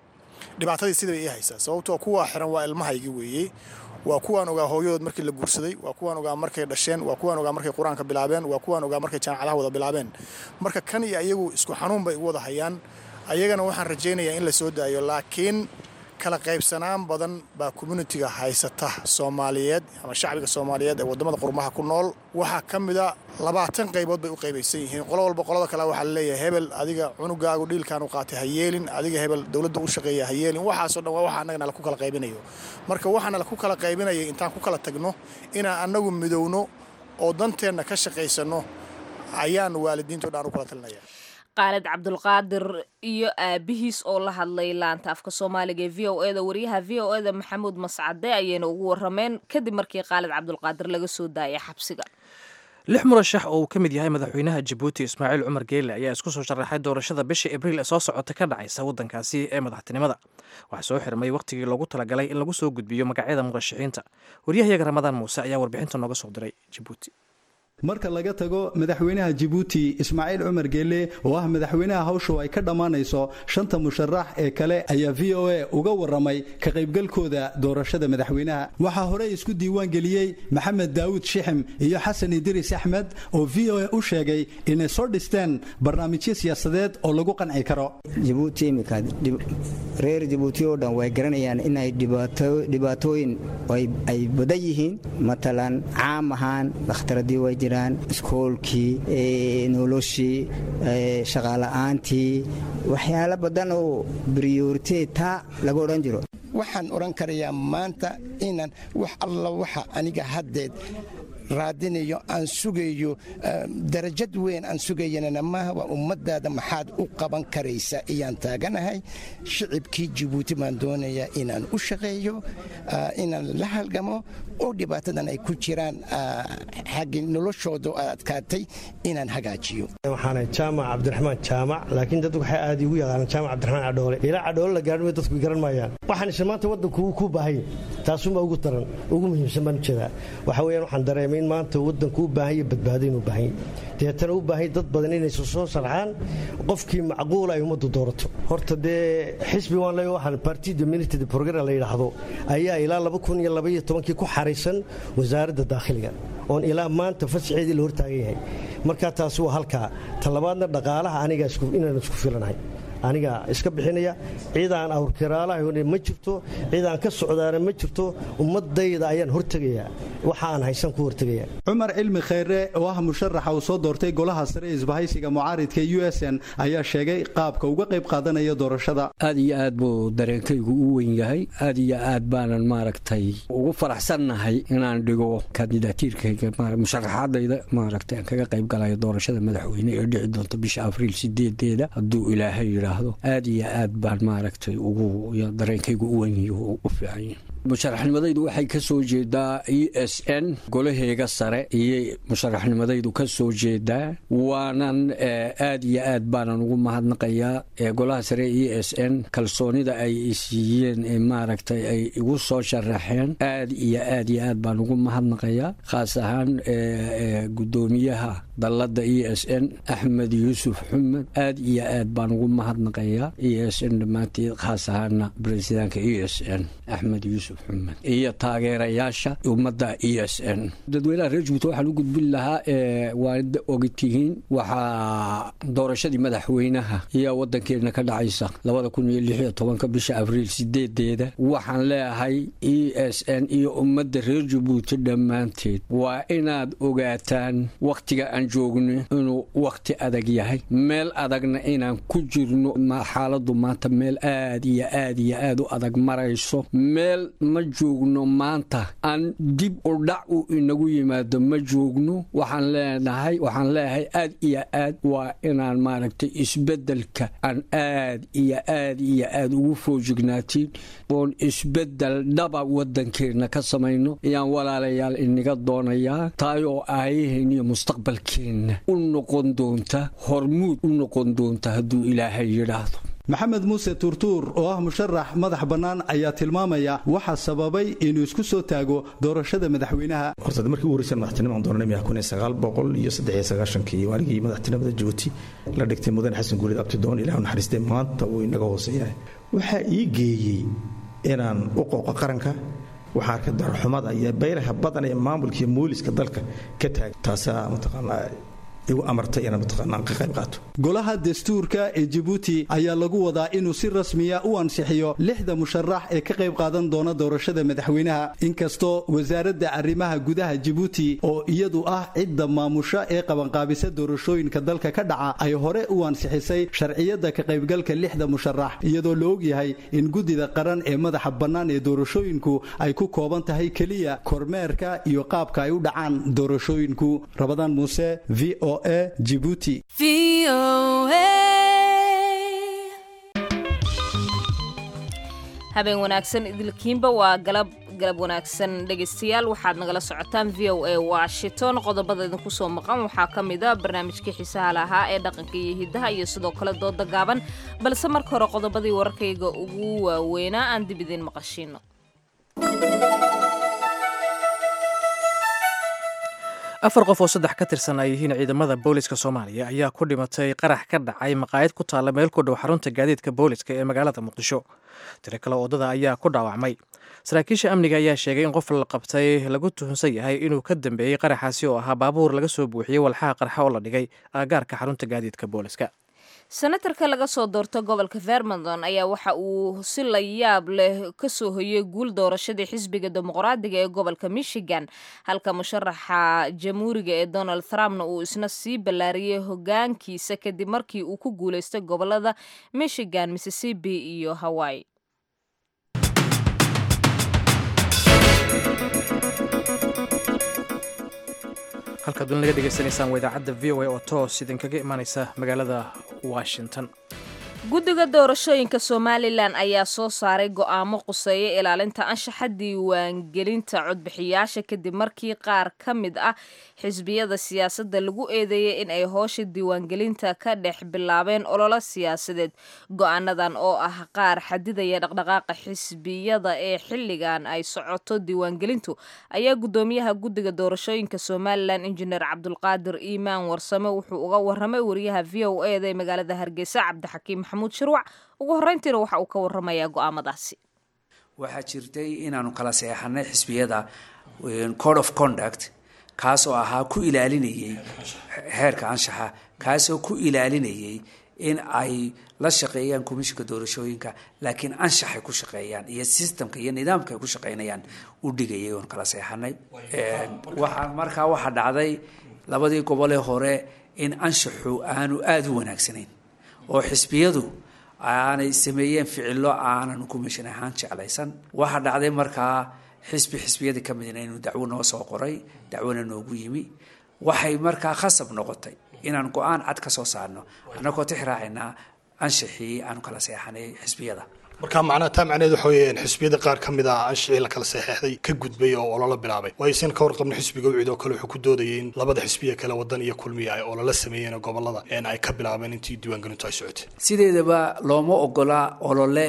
dhibaatadii sidaba ii haysaa sababtoo kuwaa xiran waa ilmahaygi weeye waa kuwaan ogaa hooyadood markii la guursaday waa kuwaan ogaa markay dhasheen waa kuwaan ogaa markay qur-aanka bilaabeen waa kuwaan ogaa markay jaamacadaha wada bilaabeen marka kan iyo ayagu isku xanuun bay u wada hayaan ayagana waxaan rajaynayaa in la soo daayo laakiin kala qaybsanaan badan baa communitiga haysata soomaaliyeed ama shacbiga soomaaliyeed ee wadamada qurmaha ku nool waxaa ka mida labaatan qaybood bay u qaybaysan yihiin qolo walba qolada kale waxaa laleeyahay hebel adiga cunugaagu dhiilkaan u qaatay ha yeelin adiga hebel dowladda u shaqeeya ha yeelin waxaasoo dhan waa waxa annagana laku kala qaybinayo marka waxaana laku kala qaybinaya intaan ku kala tagno inaan annagu midowno oo danteenna ka shaqaysanno ayaan waalidiinto dhan u kala talinaya qaalid cabdulqaadir iyo aabihiis oo la hadlay laanta afka soomaaliga ee v o eda wariyaha v o eda maxamuud mascade ayayna ugu warameen kadib markii qaalid cabdulqaadir laga soo daayay xabsiga lix murashax oo uu ka mid yahay madaxweynaha jabuuti ismaaciil cumar geele ayaa isku soo sharaxay doorashada bishii abriil ee soo socota ka dhacaysa waddankaasi ee madaxtinimada waxaa soo xirmay wakhtigii loogu talagalay in lagu soo gudbiyo magacyada murashaxiinta waryahayaga ramadaan muuse ayaa warbixinta nooga soo diray jabuuti marka laga tago madaxweynaha jabuuti ismaaciil cumar geele oo ah madaxweynaha hawshu ay ka dhammaanayso shanta musharax ee kale ayaa v o a uga waramay ka qaybgalkooda doorashada madaxweynaha waxaa horey isku diiwaan geliyey maxamed daawud shixim iyo xasan idriis axmed oo v o a u sheegay inay soo dhisteen barnaamijyo siyaasadeed oo lagu qanci karo jabuuti imika reer jabuuti oo dhan way garanayaan inay dhibaatooyin ay badan yihiin matalan caam ahaan dhakhtaradii way jiraan iskoolkii noloshii shaqaala'aantii waxyaalo badan oo briyoriteeta laga odhan jiro waxaan odhan karayaa maanta inaan wax alla waxa aniga haddeed raadinayo aan sugayo darajad weyn aan sugayanana maaha waa ummadaada maxaad u qaban karaysa ayaan taaganahay shicibkii jabuuti baan doonayaa inaan u shaqeeyo inaan la halgamo oo dhibaatadan ay ku jiraan xaggi noloshooda adkaatay inaan hagaajiyo waxaana jaamac cabdiraxmaan jaamac laakiin dad waxay aad igu yaqaanaan jaamac cabdiraxmaan cadhoole ilaa cadhoole la gaadhin way dadku garan maayaan waxaan isla maanta waddanku ku baahanya taasuunbaa ugu daran ugu muhiimsan baan ujeedaa waxa weeyaan waxaan dareemay in maanta waddanku u baahanya badbaado inuu baahanya deetana u baahanya dad badan inay soo sarxaan qofkii macquula ay ummaddu doorato horta dee xisbi waan leeyahay waxaan parti dominated program la yidhaahdo ayaa ilaa laba kun iyo laba iyo tobankii ku xaraysan wasaaradda daakhiliga oon ilaa maanta fasixeedii la hortaagan yahay markaa taasi waa halkaa talabaadna dhaqaalaha aniga inaan isku filanahay aniga iska bixinaya ciidaan awrkiraalaha ma jirto ciidaan ka socdaana ma jirto ummadayda ayaan hortegayaa waxa aan haysan ku hortegaya cumar cilmi khayre oo ah musharaxa uu soo doortay golaha sare ee isbahaysiga mucaaridka u s n ayaa sheegay qaabka uga qayb qaadanaya doorashada aad iyo aad buu dareenkaygu u weyn yahay aad iyo aad baanan maaragtay ugu faraxsannahay inaan dhigo kandidaatiirkayga musharaxaadayda maaragtay aan kaga qayb galayo doorashada madaxweyne ee dhici doonta bisha abriil sideedeeda hadduu ilaahay yidhaahdo aad iyo aad baan maaragtay ugu dareenkaygu u weyn u fiican musharaxnimadaydu waxay ka soo jeedaa e s n golaheega sare iyo musharaxnimadaydu ka soo jeedaa waanan aad iyo aad baanan ugu mahadnaqayaa golaha sare e s n kalsoonida ay isiiyeen ee maaragtay ay igu soo sharaxeen aad iyo aad iyo aad baan ugu mahadnaqayaa khaas ahaan gudoomiyaha dalladda e s n axmed yuusuf xumed aad iyo aad baan ugu mahadnaqayaa e s n dhammaanteed khaas ahaana bresidaanka e s n axmed yuusuf iyo taageerayaasha ummadda e s n dadweynaha reer jubuuti waxaan u gudbin lahaa waad ogtihiin waxaa doorashadii madaxweynaha iyo waddankeena ka dhacaysa labada kun iyo lix iyo tobanka bisha abriil sideedeeda waxaan leeyahay e s n iyo ummadda reer jabuuti dhammaanteed waa inaad ogaataan wakhtiga aan joogno inuu wakhti adag yahay meel adagna inaan ku jirno xaaladdu maanta meel aad iyo aad iyo aad u adag marayso meel ma joogno maanta aan dib u dhac uu inagu yimaado ma joogno waxaan leenahay waxaan leeyahay aad iyo aad waa inaan maaragtay isbeddelka aan aad iyo aad iyo aad ugu foojignaatiin oon isbeddel dhaba waddankeenna ka samayno ayaan walaalayaal inaga doonayaa taayoo aayaheenna iyo mustaqbalkeenna u noqon doonta hormuud u noqon doonta hadduu ilaahay yidhaahdo maxamed muuse tuurtuur oo ah musharax madax bannaan ayaa tilmaamaya waxaa sababay inuu isku soo taago doorashada madaxweynaha horta markii ugu horreysay madaxtinimada doonanay kun iyo sagaal boqol iyo saddex iyo sagaashankii waaligii madaxtinimada jabuuti la dhigtay mudane xasan guurid abtidoon ilaah naxariistay maanta uu inaga hooseeyahay waxaa ii geeyey inaan u qooqo qaranka waxaa arkay darxumada iyo baylaha badan ee maamulkaiyo mooliska dalka ka taagan taasaa mataqaanaa igu amartay inaan mataqaanaa ka qayb qaato golaha dastuurka ee jibuuti ayaa lagu wadaa inuu si rasmiya u ansixiyo lixda musharax ee ka qayb qaadan doona doorashada madaxweynaha inkastoo wasaaradda arrimaha gudaha jibuuti oo iyadu ah cidda maamusha ee qabanqaabisa doorashooyinka dalka ka dhaca ay hore u ansixisay sharciyadda ka qaybgalka lixda musharax iyadoo la ogyahay in guddida qaran ee madaxa bannaan ee doorashooyinku ay ku kooban tahay keliya kormeerka iyo qaabka ay u dhacaan doorashooyinku rabadaan muuse v o a jibuuti habeen wanaagsan idilkiinba waa galab galab wanaagsan dhegaystayaal waxaad nagala socotaan v o a washington qodobada idinku soo maqan waxaa ka mid a barnaamijkii xiisaha lahaa ee dhaqanka iyo hiddaha iyo sidoo kale dooda gaaban balse marka hore qodobadii wararkayga ugu waaweynaa aan dib idiin maqashiino afar qof oo saddex ka tirsan ay yihiin ciidamada booliska soomaaliya ayaa ku dhimatay qarax ka dhacay maqaayad ku taalla meel ku dhow xarunta gaadiidka booliska ee magaalada muqdisho tiro kale waddada ayaa ku dhaawacmay saraakiisha amniga ayaa sheegay in qof la qabtay lagu tuhunsan yahay inuu ka dambeeyey qaraxaasi oo ahaa baabuur laga soo buuxiyey walxaha qarxa oo la dhigay aagaarka xarunta gaadiidka booliska senatarka laga soo doorto gobolka vermonton ayaa waxa uu si la yaab leh ka soo hoyey guul doorashadii xisbiga dimuqraadiga ee gobolka michigan halka musharaxa jamhuuriga ee donald trumpna uu isna sii ballaariyey hogaankiisa kadib markii uu ku guulaystay gobolada michigan mississippi iyo hawaii halkaad weli naga dhegaysanaysaan waa idaacadda v o a oo toos idinkaga imaaneysa magaalada washington guddiga doorashooyinka somalilan ayaa soo saaray go'aamo quseeya ilaalinta anshaxa diiwaangelinta codbixiyaasha kadib markii qaar ka mid ah xisbiyada siyaasadda lagu eedeeyey in ay hoosha diiwaangelinta ka dhex bilaabeen ololo siyaasadeed go'aanadan oo ah qaar xadidaya dhaqdhaqaaqa xisbiyada ee xilligan ay socoto diiwaangelintu ayaa guddoomiyaha guddiga doorashooyinka somalilan injineer cabdulqaadir iimaan warsame wuxuu uga waramay wariyaha v o e da ee magaalada hargeysa cabdixakiim maxamuud shirwac ugu horreyntiina waxa uu ka waramayaa go'aamadaasi waxaa jirtay inaanu kala seexanay xisbiyada code of conduct kaasoo ahaa ku ilaalinayey heerka anshaxa kaasoo ku ilaalinayey in ay la shaqeeyaan komishinka doorashooyinka laakiin anshaxay ku shaqeeyaan iyo systemka iyo nidaamka ay ku shaqeynayaan u dhigayay oon kala seexanay waxaa markaa waxaa dhacday labadii gobolee hore in anshaxu aanu aada u wanaagsanayn oo xisbiyadu aanay sameeyeen ficilo aanan komishin ahaan jeclaysan waxaa dhacday markaa xisbi xisbiyadii ka midna inuu dacwo noo soo qoray dacwona noogu yimi waxay markaa khasab noqotay inaan go-aan cad ka soo saarno annagoo tix raacaynaa anshaxii aanu kala seexanay xisbiyada marka macnaha taa macnaheed waxa weeyaan xisbiyada qaar ka mid ah anshicii la kala saxeexday ka gudbay oo ololo bilaabay waayo sin ka warqabna xisbiga ucid oo kale wuxuu ku doodayay in labada xisbiya kale wadan iyo kulmiya ay ololo sameeyeen gobolada een ay ka bilaabeen intii diiwaangelintu ay socotay sideedaba looma ogola olole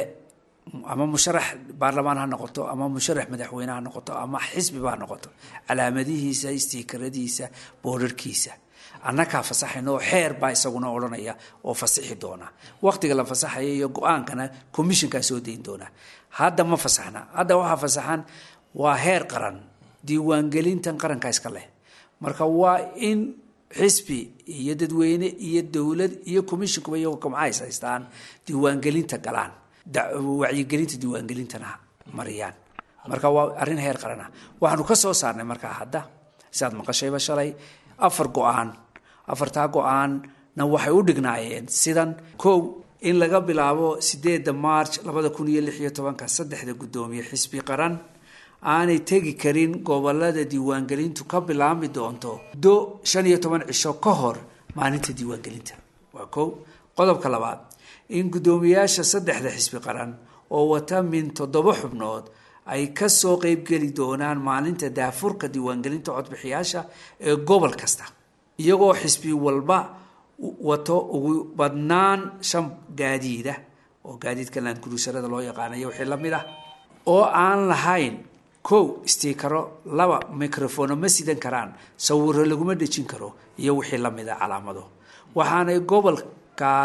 ama musharax baarlamaan ha noqoto ama musharax madaxweyne ha noqoto ama xisbiba ha noqoto calaamadihiisa istiikaradiisa boorarkiisa annakaa fasaxayna oo xeer baa isaguna odhanaya oo fasixi doona waqtiga la fasaxaya iyo go-aankana commissionkaa soo dayn doona hadda ma fasaxna hadda waxaa fasaxan waa heer qaran diiwaangelintan qaranka iska leh marka waa in xisbi iyo dadweyne iyo dowlad iyo commissionkuba iyagoo kamcays haystaan diiwaangelinta galaan wacyigelinta diiwaangelintana mariyaan marka waa arrin heer qaran ah waxaanu ka soo saarnay markaa hadda siaad maqashayba shalay afar go-aan afartaa go-aanna waxay u dhignaayeen sidan kow in laga bilaabo sideedda march labada kun iyo lix iyo tobanka saddexda guddoomiye xisbi qaran aanay tegi karin gobolada diiwaangelintu ka bilaabmi doonto do shan iyo toban cisho ka hor maalinta diiwaangelinta waa kow qodobka labaad in guddoomiyaasha saddexda xisbi qaran oo wata min toddoba xubnood ay kasoo qeybgeli doonaan maalinta daafurka diiwaangelinta codbixiyaasha ee gobol kasta iyagoo xisbi walba wato ugu badnaan shan gaadiida oo gaadiidka laankuruusarada loo yaqaanayo wixii la mid ah oo aan lahayn kow stiikaro laba microfono ma sidan karaan sawiro laguma dhejin karo iyo wixii la mid a calaamado waxaanay gobolkaas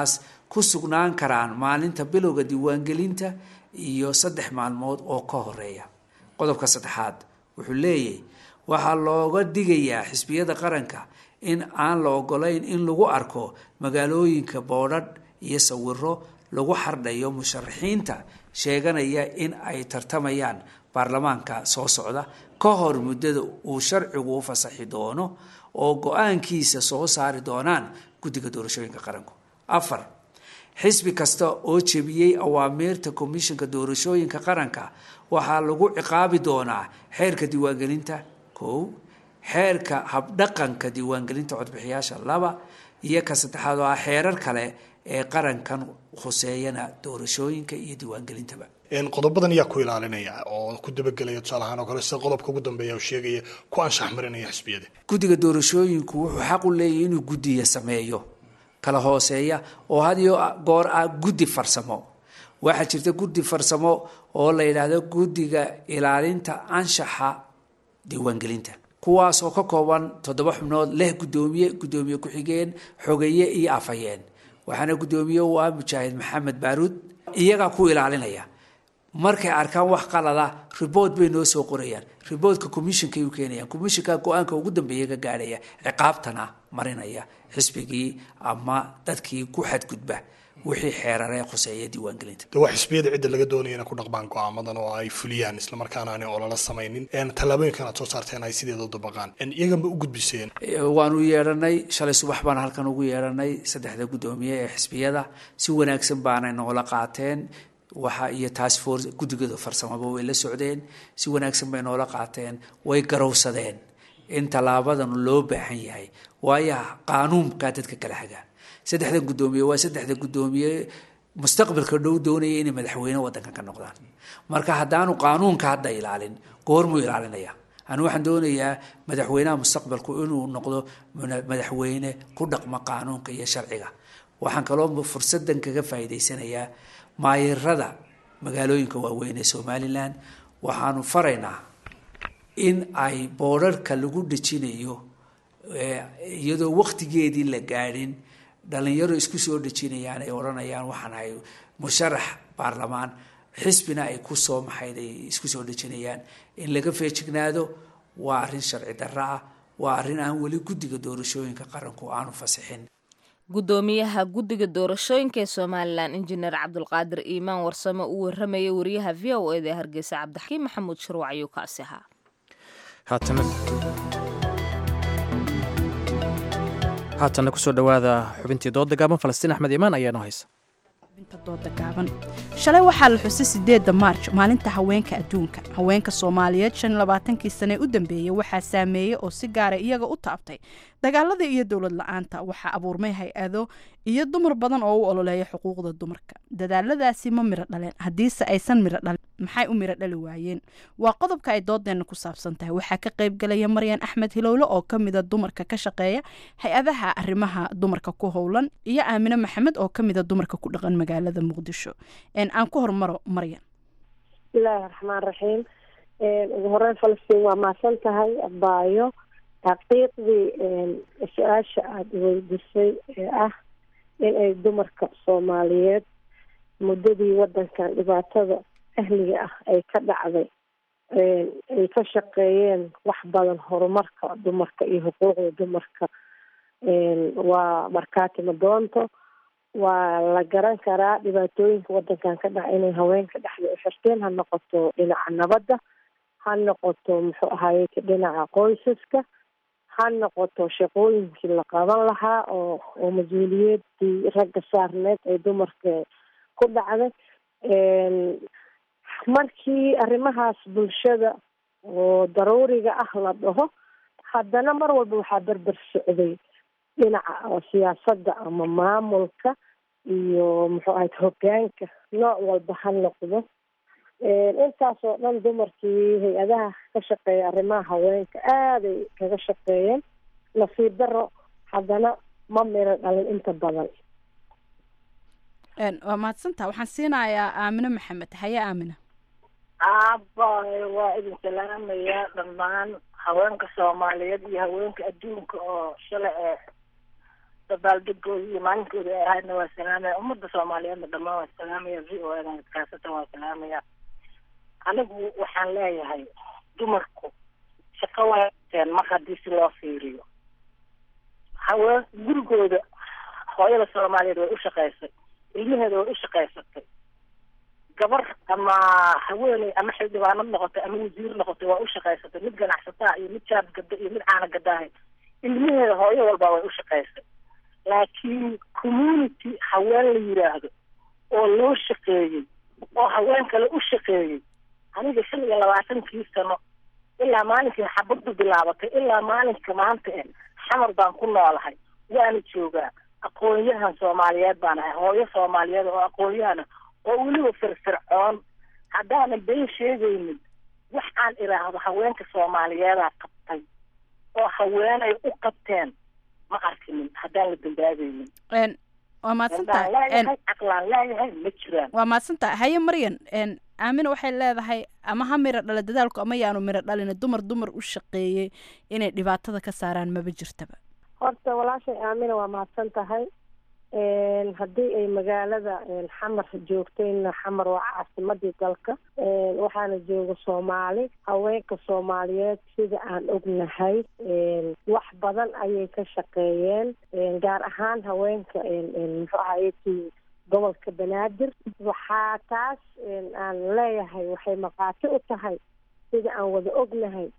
ku sugnaan karaan maalinta bilowga diiwaangelinta iyo saddex maalmood oo ka horeeya qodobka saddexaad wuxuu leeyahy waxaa looga digayaa xisbiyada qaranka in aan la ogolayn in lagu arko magaalooyinka boodhadh iyo sawiro lagu xardhayo musharaxiinta sheeganaya in ay tartamayaan baarlamaanka soo socda ka hor muddada uu sharcigu u fasaxi doono oo go-aankiisa soo saari doonaan guddiga doorashooyinka qaranku afar xisbi kasta oo jebiyey awaamiirta komishinka doorashooyinka qaranka waxaa lagu ciqaabi doonaa xeerka diiwaangelinta kow xeerka habdhaqanka diiwaangelinta codbixiyaasha laba iyo ka saddexaad oo ah xeerar kale ee qarankan khuseeyana doorashooyinka iyo diiwaangelintaba qodobadan ayaa ku ilaalinaya oo ku dabagelaya tusaale ahaan oo kale sida qodobka ugu dambeeya oo sheegaya ku anshax marinaya xisbiyada guddiga doorashooyinku wuxuu xaq u leeyahy inuu guddiya sameeyo kala hooseeya oo had iyo goor ah guddi farsamo waxaa jirta guddi farsamo oo la yidhaahdo guddiga ilaalinta anshaxa diiwaangelinta kuwaas oo ka kooban toddoba xubnood leh guddoomiye guddoomiye ku-xigeen xogeeye iyo afhayeen waxaana guddoomiye u ah mujaahid maxamed baaruud iyagaa ku ilaalinaya markay arkaan wax qalada ribort bay noo soo qorayaan riboortka commishonkay u keenayaan commissionka go-aanka ugu dambeeya ka gaadhaya ciqaabtana marinaya xisbigii ama dadkii ku xadgudba wixii xeeraree khuseeya diiwaangelinta de waa xisbiyada cidda laga doonaya inay ku dhaqmaan go-aamadan oo ay fuliyaan islamarkaana aanay olala samaynin tallaabooyinkan aad soo saarteen ay sideeda u dabaqaan iyaganba u gudbiseen waanu yeedhanay shalay subax baan halkan ugu yeedhanay saddexda guddoomiye ee xisbiyada si wanaagsan baanay noola qaateen waxa iyo task force guddigooda farsamaba way la socdeen si wanaagsan bay noola qaateen way garowsadeen in tallaabadan loo baahan yahay waayo qaanuunkaa dadka kala hagaa saddexdan guddoomiye waa saddexda guddoomiye mustaqbalka dhow doonaya inay madaxweyne wadankan ka noqdaan marka haddaanu qaanuunka hadda ilaalin goormuu ilaalinaya anu waxaan doonayaa madaxweynaha mustaqbalku inuu noqdo madaxweyne ku dhaqma qaanuunka iyo sharciga waxaan kaloo fursadan kaga faa'iidaysanayaa maayirada magaalooyinka waaweyn ee somalilan waxaanu faraynaa in ay boodharka lagu dhejinayo iyadoo waktigeedii la gaadhin dhalinyaro isku soo dhejinayaan ay odhanayaan waxaan ahay musharax baarlamaan xisbina ay ku soo maxayd ay isku soo dhejinayaan in laga feejignaado waa arrin sharci darro ah waa arrin aan weli guddiga doorashooyinka qaranku aanu fasixin guddoomiyaha guddiga doorashooyinka ee somalilan injineer cabdulqaadir iimaan warsame uu waramayay wariyaha v o eda ee hargeysa cabdixakiim maxamuud shirwac ayuu kaasi ahaa haatana kusoo dhowaada xubintii dooda gaaban falastiin axmed iimaan ayaanoo haysa shalay waxaa la xusay sideedda maarj maalinta haweenka adduunka haweenka soomaaliyeed shan labaatankii sane u dambeeyey waxaa saameeyey oo si gaara iyaga u taabtay dagaalada iyo dowlad la-aanta waxaa abuurmay hay-ado iyo dumar badan oo u ololeeya xuquuqda dumarka dadaaladaasi ma miro dhaleen haddiise aysan miro dhalin maxay u miro dhali waayeen waa qodobka ay doodeenna ku saabsan tahay waxaa ka qaybgalaya maryan axmed hilowle oo ka mida dumarka ka shaqeeya hay-adaha arrimaha dumarka ku howlan iyo aamine maxamed oo ka mida dumarka ku dhaqan magaalada muqdisho aan ku hormaro maryan bismillaahi raxmaan raxiim ugu horeyn falastiin waa mahadsan tahay abaayo xaqiiqdii su-aasha aada weydisay ee ah in ay dumarka soomaaliyeed muddadii wadankan dhibaatada ahliga ah ay ka dhacday ay ka shaqeeyeen wax badan horumarka dumarka iyo xuquuqda dumarka waa markaati madoonto waa la garan karaa dhibaatooyinka wadankan ka dhaca inay haweenka dhexda u xirteen ha noqoto dhinaca nabadda ha noqoto muxuu ahaye dhinaca qoysaska ha noqoto shaqooyinkii la qaban lahaa oo oo mas-uuliyadii ragga saarneed ay dumarka ku dhacday markii arrimahaas bulshada oo daruuriga ah la dhaho haddana mar walba waxaa berber socday dhinaca siyaasadda ama maamulka iyo muxuu ahayd hogaanka nooc walba ha noqdo intaas oo dhan dumarkii hay-adaha ka shaqeeya arrimaha haweenka aaday kaga shaqeeyeen nasiib daro haddana ma miro dhalin inta badan waa mahadsantaha waxaan siinayaa aamine maxamed haye aamina aabbaay waa idin salaamayaa dhammaan haweenka soomaaliyeed iyo haweenka adduunka oo shalay ee dabaaldegooda iyo maalinkooda ay ahaydna waa salaamaya ummadda soomaaliyeedna dhammaan waa salaamaya v o edan kaasatan waa salaamaya anigu waxaan leeyahay dumarku shaqo waateen mar haddii si loo fiiriyo haween gurigooda hooyada soomaaliyeed way u shaqaysay ilmaheeda way u shaqaysatay gabar ama haweeney ama xildhibaanad noqotay ama wasiir noqotay waa u shaqaysatay mid ganacsataa iyo mid jaab gada iyo mid caana gadaahay ilmaheeda hooyo walba way u shaqaysay laakiin community haween la yiraahdo oo loo shaqeeyey oo haween kale u shaqeeyey aniga shan iyo labaatankii sano ilaa maalinkii xabaddu bilaabatay ilaa maalinka maanta eh xamar baan ku noolahay waana joogaa aqoon-yahan soomaaliyeed baan ahay hooyo soomaaliyeed oo aqoon-yahana oo weliba firfircoon haddaanan been sheegaynin wax aan idhaahdo haweenka soomaaliyeedaa qabtay oo haweenay u qabteen ma arkinin haddaan la dambaabaynin Een, waa mahadsantahay Haddaan Een, leeyahay caqlaan leeyahay ma jiraan waa mahadsantahay haye maryan een, aamina waxay leedahay ama ha miro dhala dadaalku ama yaanu miro dhalin dumar dumar u shaqeeyey inay dhibaatada ka saaraan maba jirtaba horta walaashay aamina waa mahadsan tahay Een, haddii ay magaalada een, xamar joogtayna xamar waa caasimadii dalka Een, waxaana jooga soomaali haweenka soomaaliyeed sida aan ognahay een, wax badan ayay ka shaqeeyeen Een, gaar ahaan haweenka een, een, muxuu ahaye gobolka banaadir waxaa taas een, aan leeyahay waxay maqaati u tahay sida aan wada ognahay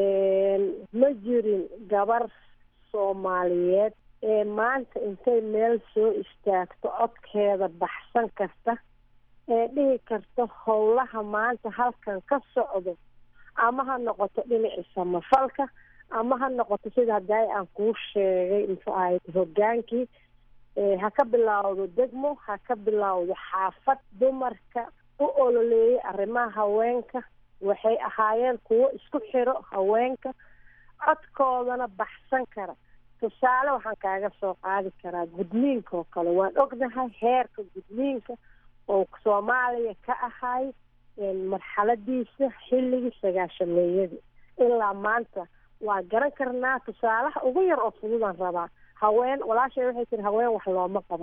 Een, ma jirin gabar soomaaliyeed ee maanta intay meel soo istaagto codkeeda baxsan karta ee dhihi karta howlaha maanta halkan ka socdo ama ha noqoto dhinacii samafalka ama ha noqoto sida haddaay aan kuu sheegay muxuu ahayd hogaankii ee ha ka bilaawdo degmo ha ka bilaawdo xaafad dumarka u ololeeyay arrimaha haweenka waxay ahaayeen kuwo isku xiro haweenka codkoodana baxsan kara tusaale waxaan kaaga soo qaadi karaa gudniinka oo kale waan ognahay heerka gudniinka oo soomaaliya ka ahay marxaladiisa xilligii sagaashameeyadii ilaa maanta waa garan karnaa tusaalaha ugu yar oo fududaan rabaa haween walaashay waxay tiri haween wax looma qaban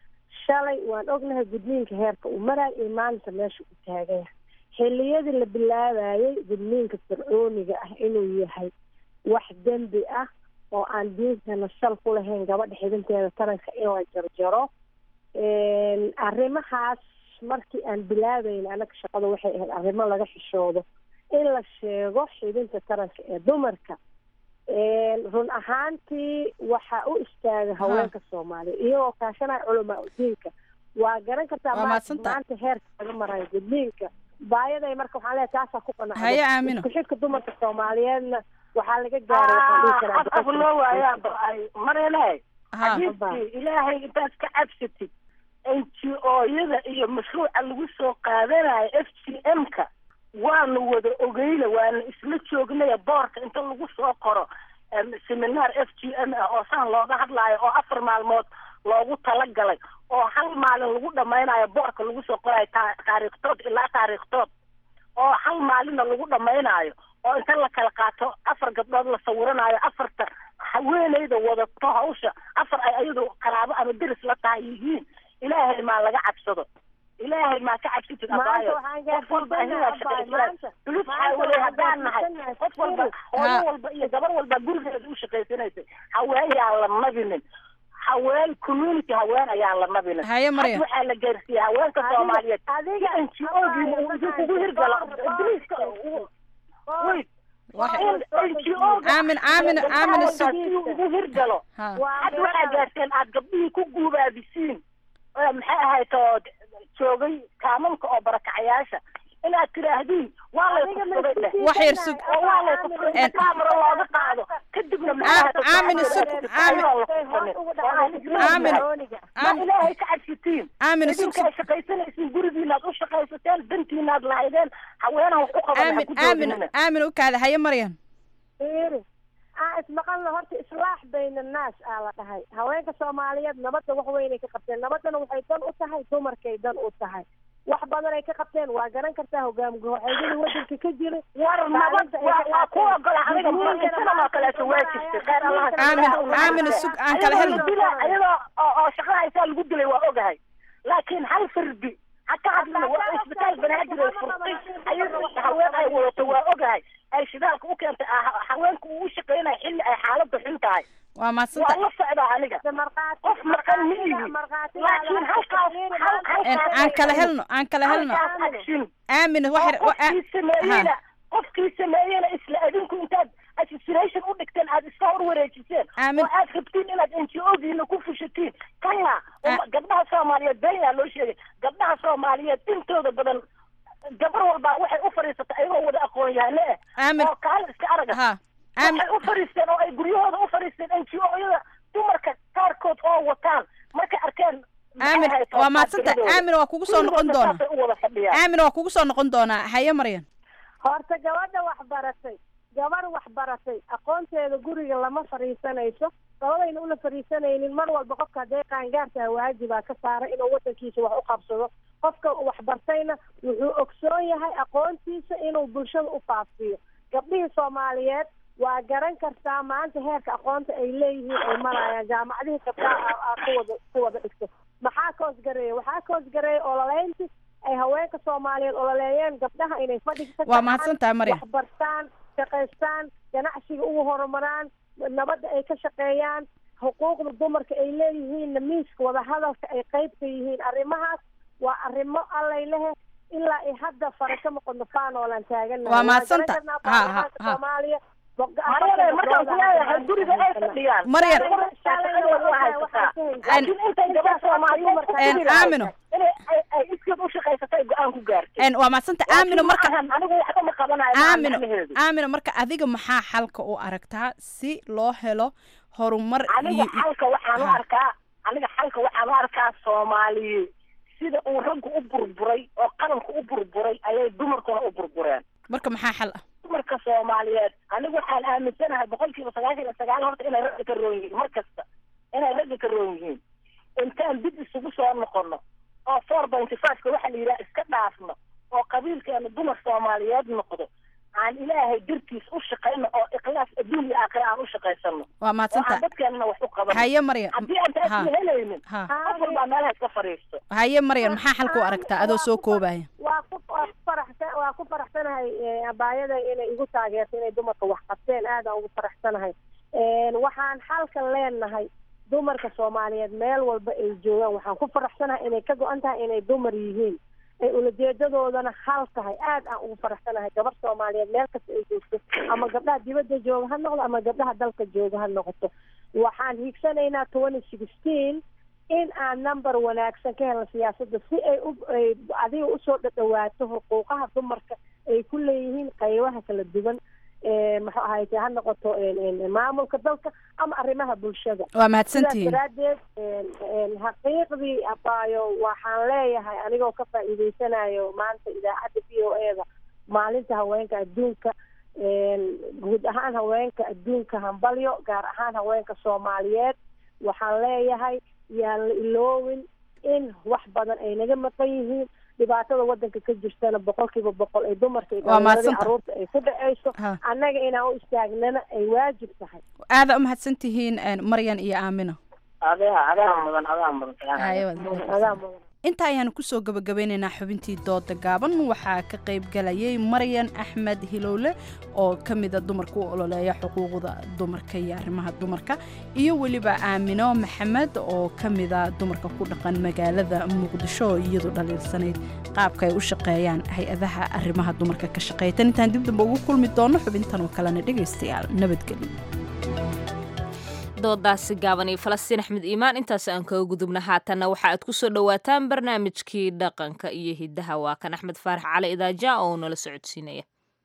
shalay waan ognahay gudniinka heerka uu maraay iyo maalinta meesha uu taagaya xilliyadii la bilaabayay gudniinka fircooniga ah inuu yahay wax dembi ah oo aan diintana sal ku lahayn gabadha xidinteeda taranka in la jarjaro arrimahaas markii aan bilaabayna anaga shaqada waxay ahayd arrimo laga xishoodo in la sheego xidinta taranka ee dumarka run ahaantii waxaa u istaaga haweenka soomaaliya iyagoo kaashanaya culamaa udiinka waa garan kartaa Waa ma- mahadsantahay. maanta heerka laga marayo gudniinka baayaday marka waxaan leeyahay taasaa ku qanacday Haye, Aamino. isku xidhka dumarka soomaaliyeedna waxaa laga gaaray waxaan dhihi karaa af af loo waayaa ba-ay marene Ha. xadiidkii ilaahay intaad ka cabsatid n g o-yada iyo mashruuca lagu soo qaadanayo f g m-ka waanu wada ogeyna waana isla joognaya boorka inta lagu soo qoro em, seminaar f g m ah oo saan looga hadlaayo oo afar maalmood loogu talagalay oo hal maalin lagu dhamaynayo boorka lagu soo qorayo ta- taariikhtood ilaa taariikhtood oo hal maalinna lagu dhamaynayo oo inta la kala qaato afar gabdhood la sawiranayo afarta haweeneyda wadato hawsha afar ay ayadu qaraabo ama deris la tahay yihiin ilaahay maa laga cabsado ilaahay maa ka cabsatid Maanta abaayo waxaan qof walba gaarsiisanahay ayagaa abaayo, shaqaysanaya maanta- tulus maanta xaawaley waxaan haddaan nahay gaarsiisanahay qof walba hooyo Ha. walba iyo gabar walba gurigeeda u shaqaysanaysay haween yaan la nabinin haween community haween ayaan la nabinin Haye, Maryam. Hadda waxaa la gaarsiiyey haweenka Adiga- soomaaliyeed adiga- n g o-giina uu idinku hirgalo ibliiska wait Aamin- aamin- aamin isag- ugu hirgalo Ha. hadda waxaa gaarteen aad gabdhihii ku guubaabisiin oo maxay ahayd oo joogay kaamamka oo barakacayaasha inaad tiraahdin waa lay kufsaday dheh Wax yar sug. oo waa lay kufsaday En- kaamara looga qaado kadibna maxay ahayd aamin isag- aamin- aamin- ma ilaahay ka cabsitiin aamin isag- idinkaa shaqaysanaysiin gurigiinaad u shaqaysateen dantiinaad lahaydeen haweenaha wax u qaban ha aamin ku aamin joogina aamin u kaada haye maryan fiiri aan ismaqalna horta islaax bayna annaas aa la dhahay haweenka soomaaliyeed nabadda wax weynay ka qabteen nabaddana waxay dan u tahay dumarkay dan u tahay wax badanay ka qabteen waa garan kartaa hogaam goxeedyadii wadanka ka jiray war nabad Maalinta ay waa ka waa ku qaateen. ogola aniga markasanamaa kaleeto waa jirtay khayr allah aamin aamin sug aan kala helno iyadoo oo oo shaqo haysaa lagu dilay waa ogahay laakiin hal fardi ha ka hadlina waa isbitaal banaadir ay furtay ayadoo haween ay wadato waa ogahay ay shidaalka u keentay ah- haweenka uu u shaqaynaya xilli ay xaaladda xun tahay waa waa mahadsanta la socdaa aniga qof maqan ma ihi laakiin halkaas hal- halkaas aan kala helno aan kala helno halkaas action aamin wax oo qofkii sameeyeyna qofkii sameeyeyna isla adinku intaad assassination u dhigteen aad iska hor wareejiseen Aamin. oo aad rabtiin inaad n g odiina ku fushatiin kana uma- gabdhaha soomaaliyeed beenyaa loo sheegay gabdhaha soomaaliyeed intooda badan gabar walbaa waxay u fadhiisatay ayagoo wada aqoon yahane eh Aamin. oo kaala iska araga ha aamin waxay u fadhiisteen oo ay guryahooda u fadhiisteen n g oyada dumarka qaarkood oo wataan markay arkeen aamin maxay waa tahay mahadsanta taageeradooda. aamin waa kugu soo noqon Kulligoodna doona saasay u wada fadhiyaan aamin waa kugu soo noqon doonaa haye maryan horta gabadha wax baratay gabar wax baratay aqoonteeda guriga lama fadhiisanayso labadayna una fadhiisanaynin mar walba qofka hadday qaangaartaha waajibaa ka saaray inuu wadankiisa wax u qabsado qofka wax bartayna wuxuu ogsoon yahay aqoontiisa inuu bulshada u faafiyo gabdhihii soomaaliyeed waa garan kartaa maanta heerka aqoonta ay leeyihiin ay marayaan jaamacadihii gabdhaha aa ku wada ku wada dhigto maxaa ka hoosgareeya waxaa ka hoosgareeya ololeynti ay haweenka soomaaliyeed ololeeyeen gabdhaha inay fadhiga ka Waa mahadsantahay, Maryam. wax bartaan shaqaystaan ganacsiga ugu horumaraan nabadda ay ka shaqeeyaan xuquuqda dumarka ay leeyihiinna miiska wadahadalka ay qayb ka yihiin arrimahaas waa arrimo allay lehe ilaa ay hadda fara ka noqono faanoolaan taaganahay Waa mahadsantahay. garan karnaa Ha, ha, baarlamaanka ha. soomaaliya Maryam, markaan ku leeyahay guriga ay fadhiyaan Maryam. laakiin intay gabar soomaaliyeed En, aamino inay ay- ay iskeed u shaqaysatay go-aan ku gaartay En, waa mahadsanta aamino marka anigu waxba ma qabanayo ma aamino macnaheedu. aamino marka adiga maxaa xalka u aragtaa si loo helo horumar aniga iyo xalka waxaan u Ha. arkaa aniga xalka waxaan u arkaa soomaaliye sida uu raggu u burburay oo qaranku u burburay ayay dumarkuna u burbureen marka maxaa xal ah dumarka soomaaliyeed anigu waxaan aaminsanahay boqolkiiba sagaashan iyo sagaal horta inay ragga ka roon yihiin mar kasta inay ragga ka roon yihiin intaan dib isugu soo noqono oo four pointy five-ka waxa la yidhaha iska dhaafno oo qabiilkeena dumar soomaaliyeed noqdo aan ilaahay dartiis u shaqayno oo ikhlaas adduun iyo aakhira aan u shaqaysano waa oo aan mahadsantahay dadkeenana wax u qabano haye maryan haddii aan taas Ha. la helaynin Ha. qof walbaa meelaha iska fadhiisto haye maryan maxaa xalka u aragtaa adoo soo koobaya waa ku waa ku faraxsan waa ku faraxsanahay eh, abaayada inay igu taageerto inay dumarka wax qabteen aadaan ugu faraxsanahay En, waxaan xalkan leenahay dumarka soomaaliyeed meel walba ay joogaan waxaan ku faraxsanahay inay ka go-an tahay inay dumar yihiin ay ulajeedadoodana hal tahay aad aan ugu faraxsanahay gabar soomaaliyeed meel kasta ay joogto ama gabdhaha dibadda jooga ha noqdo ama gabdhaha dalka jooga ha noqoto waxaan hiigsanaynaa twenty sixteen in aan number wanaagsan ka helno siyaasadda si ay u ay adiga usoo dhadhawaato xuquuqaha dumarka ay ku leeyihiin qaybaha kala duwan ee muxuu ahayte ha noqoto en- en- maamulka dalka ama arrimaha bulshada Waa mahadsantihiin. sidaas daraaddeed en- en xaqiiqdii abaayo waxaan leeyahay anigoo ka faa'iideysanayo maanta idaacadda v o e da maalinta haweenka adduunka en guud ahaan haweenka adduunka hambalyo gaar ahaan haweenka soomaaliyeed waxaan leeyahay yaan la iloowin in wax badan ay naga maqan yihiin dhibaatada wadanka ka jirtana boqolkiiba boqol ay dumarka iyo Waa dhalinyarada mahadsantahay. caruurta ay ku dhaceyso Ha. annaga inaan u istaagnana ay waajib tahay aada u mahadsantihiin en, maryan iyo aamino adeha adaa mudan adaa mudan Haye, waad inta ayaanu kusoo gabagabeynaynaa xubintii dooda gaaban waxaa ka qayb galayay maryan axmed hilowle oo ka mida dumarka u ololeeya xuquuqda dumarka iyo arrimaha dumarka iyo weliba aamino maxamed oo ka mida dumarka ku dhaqan magaalada muqdisho oo iyadu dhaliilsanayd qaabka ay u shaqeeyaan hay-adaha arrimaha dumarka ka shaqeeya tan intaan dib damba ugu kulmi doono xubintan oo kalena dhegaystayaal nabadgelyo doodaasi gaaban iyo falastiin axmed iimaan intaas aan kaga gudubna haatanna waxa aad ku soo dhowaataan barnaamijkii dhaqanka iyo hiddaha waa kan axmed faarax cali idaaja oo nala socodsiinaya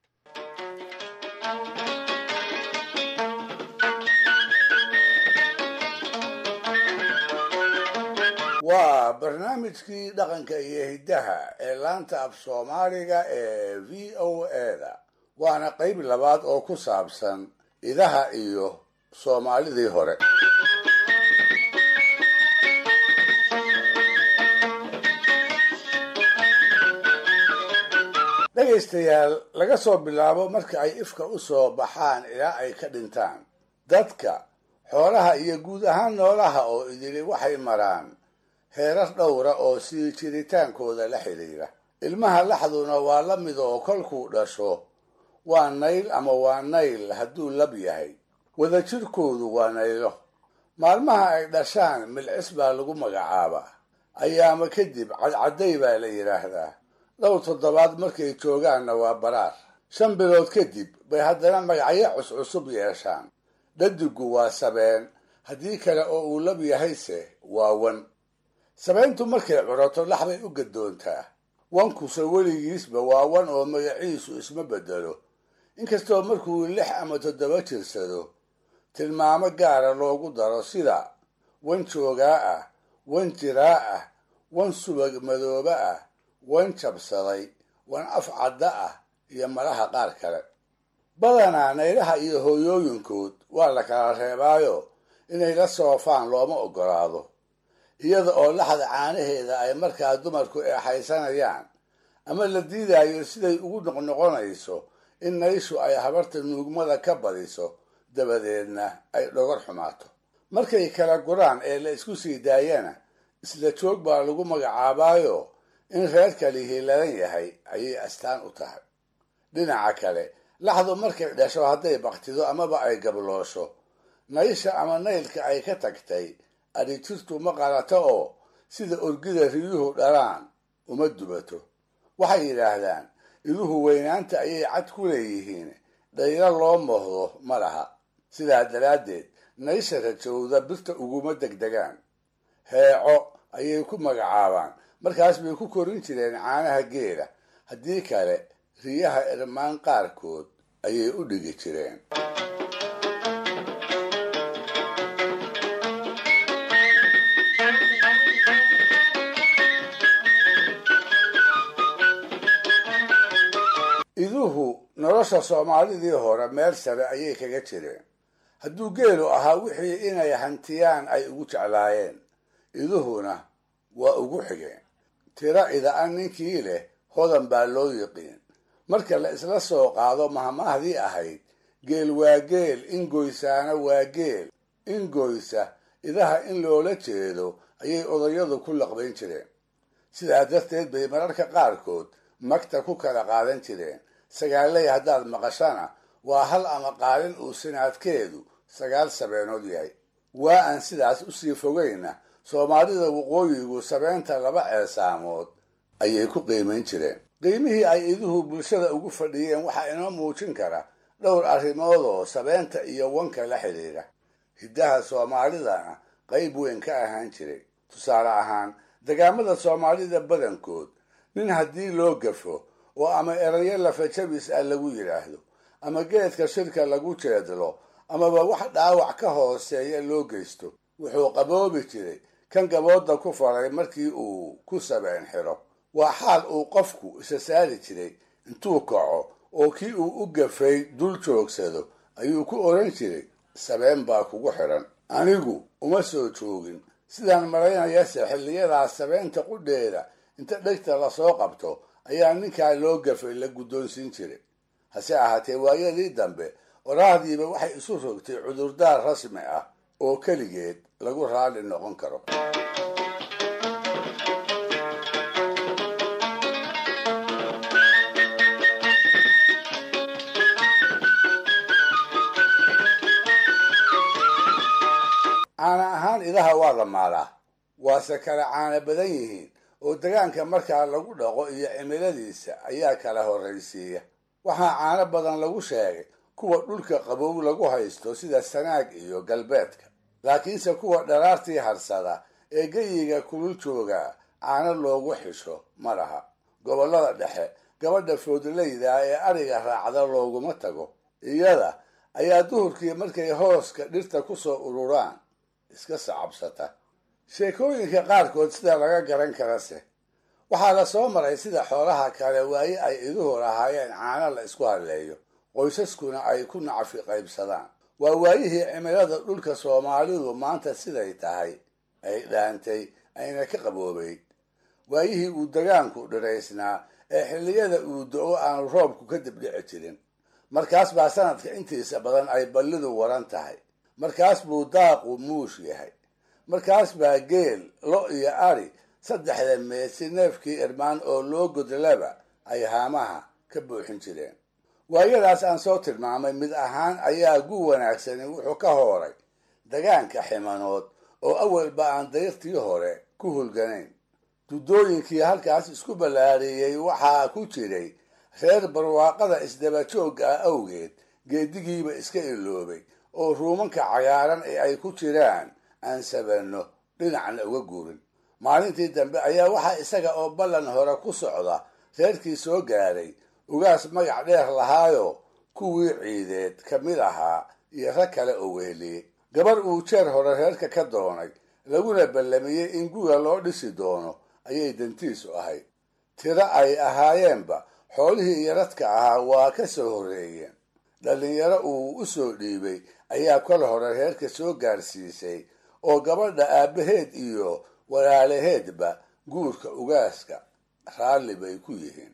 waa barnaamijkii dhaqanka iyo hiddaha ee laanta af soomaaliga ee v o e-da waana qayb labaad oo ku saabsan idaha iyo soomaalidii hore dhegaystayaal laga soo bilaabo marka ay ifka u soo baxaan ilaa ay ka dhintaan dadka xoolaha iyo guud ahaan noolaha oo idili waxay maraan heerar dhowra oo sii jiritaankooda la xidhiira ilmaha laxduna waa la mid oo kolkuu dhasho waa nayl ama waa nayl hadduu lab yahay wadajirkoodu waa naylo maalmaha ay dhashaan milcis baa lagu magacaabaa ayaama kadib cadcadday baa la yidhaahdaa dhowr toddobaad markay joogaanna waa baraar shan bilood kadib bay haddana magacyo cuscusub yeeshaan dhadigu waa sabeen haddii kale oo uu lab yahayse waa wan sabeyntu markay curato laxbay u gadoontaa wankuse weligiisba waa wan oo magaciisu isma bedelo inkastoo markuu lix ama toddoba jirsado tilmaamo gaara loogu daro sida wan joogaa ah wan jiraa ah wan subag madooba ah wan jabsaday wan af cadda ah iyo malaha qaar kale badanaa naylaha iyo hooyooyinkood waa la kala reebaayo inay la soofaan looma oggolaado iyada oo laxda caanaheeda ay markaa dumarku eexaysanayaan ama la diidayo siday ugu noqnoqonayso in nayshu ay habarta nuugmada ka badiso dabadeedna ay dhogor xumaato markay kala guraan ee la isku sii daayana isla joog baa lagu magacaabaayo in reerka lihi ladan yahay ayay astaan u tahay dhinaca kale laxdu markay dhasho hadday baktido amaba ay gabloosho naysha ama naylka ay ka tagtay adhijirtu ma qalato oo sida orgida riyuhu dhalaan uma dubato waxay yidhaahdaan iduhu weynaanta ayay cad ku leeyihiin dhaylo loo mohdo ma laha sidaa daraaddeed naysha rajowda birta uguma degdegaan heeco ayay ku magacaabaan markaas bay ku korin jireen caanaha geela haddii kale riyaha irmaan qaarkood ayay u dhigi jireen iduhu nolosha soomaalidii hore meel sare ayay kaga jireen hadduu geelu ahaa wixii inay hantiyaan ay ugu jeclaayeen iduhuna waa ugu xigeen tiro ida-an ninkii leh hodan baa loo yiqiin marka la isla soo qaado mahmahdii ahayd geel waa geel ingoysaana waa geel ingoysa idaha in loola jeedo ayay odayadu ku laqbayn jireen sidaa darteed bay mararka qaarkood magta ku kala qaadan jireen sagaaley haddaad maqashana waa hal ama qaalin uu sinaadkeedu sagaal sabeenood yahay waa aan sidaas usii fogayna soomaalida waqooyigu sabeenta laba ceesaamood ayay ku qiimayn jireen qiimihii ay iduhu bulshada ugu fadhiyeen waxaa inoo muujin kara dhowr arrimood oo sabeenta iyo wanka la xidhiidha hiddaha soomaalidana qayb weyn ka ahaan jiray tusaale ahaan degaamada soomaalida badankood nin haddii loo gafo oo ama erayo lafajabis ah lagu yidhaahdo ama geedka shirka lagu jeedlo amaba wax dhaawac ka hooseeya loo geysto wuxuu qaboobi jiray kan gabooda ku faray markii uu ku sabeen xiro waa xaal uu qofku isa saari jiray intuu kaco oo kii uu u gafay dul joogsado ayuu ku oran jiray sabeen baa kugu xidhan anigu uma soo joogin sidaan malaynayase xilliyadaas sabeenta qudheeda inta dhegta lasoo qabto ayaa ninkaa loo gafay la guddoonsiin jiray hase ahaatee waayadii dambe oraahdiiba waxay isu rogtay cudurdaar rasmi ah oo keligeed lagu raalli noqon karo caana ahaan idaha waa la maalaa waase kala caana badan yihiin oo degaanka markaa lagu dhaqo iyo cimiladiisa ayaa kala horraysiiya waxaa caano badan lagu sheegay kuwa dhulka qabow lagu haysto sida sanaag iyo galbeedka laakiinse kuwa dharaartii harsada ee geyiga kulul jooga caano loogu xisho ma laha gobollada dhexe gabadha foodlayda ee ariga raacda looguma tago iyada ayaa duhurkii markay hooska dhirta ku soo ururaan iska sacabsata sheekooyinka qaarkood sida laga garan karase waxaa la soo maray sida xoolaha kale waaye ay iduhu lahaayeen caano la isku hadleeyo qoysaskuna ay ku nacfi qaybsadaan waa waayihii cimilada dhulka soomaalidu maanta siday tahay ay dhaantay ayna ka qaboobayd waayihii uu degaanku dhiraysnaa ee xilliyada uu do-o aanu roobku ka dibdhici jirin markaas baa sanadka intiisa badan ay ballidu waran tahay markaas buu daaqu muush yahay markaas baa geel lo iyo ari saddexda meesi neefkii irmaan oo loo godlaba ay haamaha ka buuxin jireen waayadaas aan soo tilmaamay mid ahaan ayaa gu wanaagsani wuxuu ka hooray dagaanka ximanood oo awalba aan dayrtii hore ku hulganayn dudooyinkii halkaas isku ballaariyey waxaa ku jiray reer barwaaqada isdaba joogga ah awgeed geedigiiba iska iloobay oo ruumanka cagaaran ee ay ku jiraan aan sabanno dhinacna uga guurin maalintii dambe ayaa waxaa isaga oo ballan hore ku socda reerkii soo gaaray ugaas magac dheer lahaayo kuwii ciideed ka mid ahaa iyo rag kale oo weheliyey gabar uu jeer hore reerka ka doonay laguna ballamiyey in guga loo dhisi doono ayay dantiisu ahayd tiro ay ahaayeenba xoolihii iyo radka ahaa waa ka soo horreeyeen dhallinyaro uu u soo dhiibay ayaa kol hore reerka soo gaarsiisay oo gabadha aabbaheed iyo walaalaheedba guurka ugaaska raalli bay ku yihiin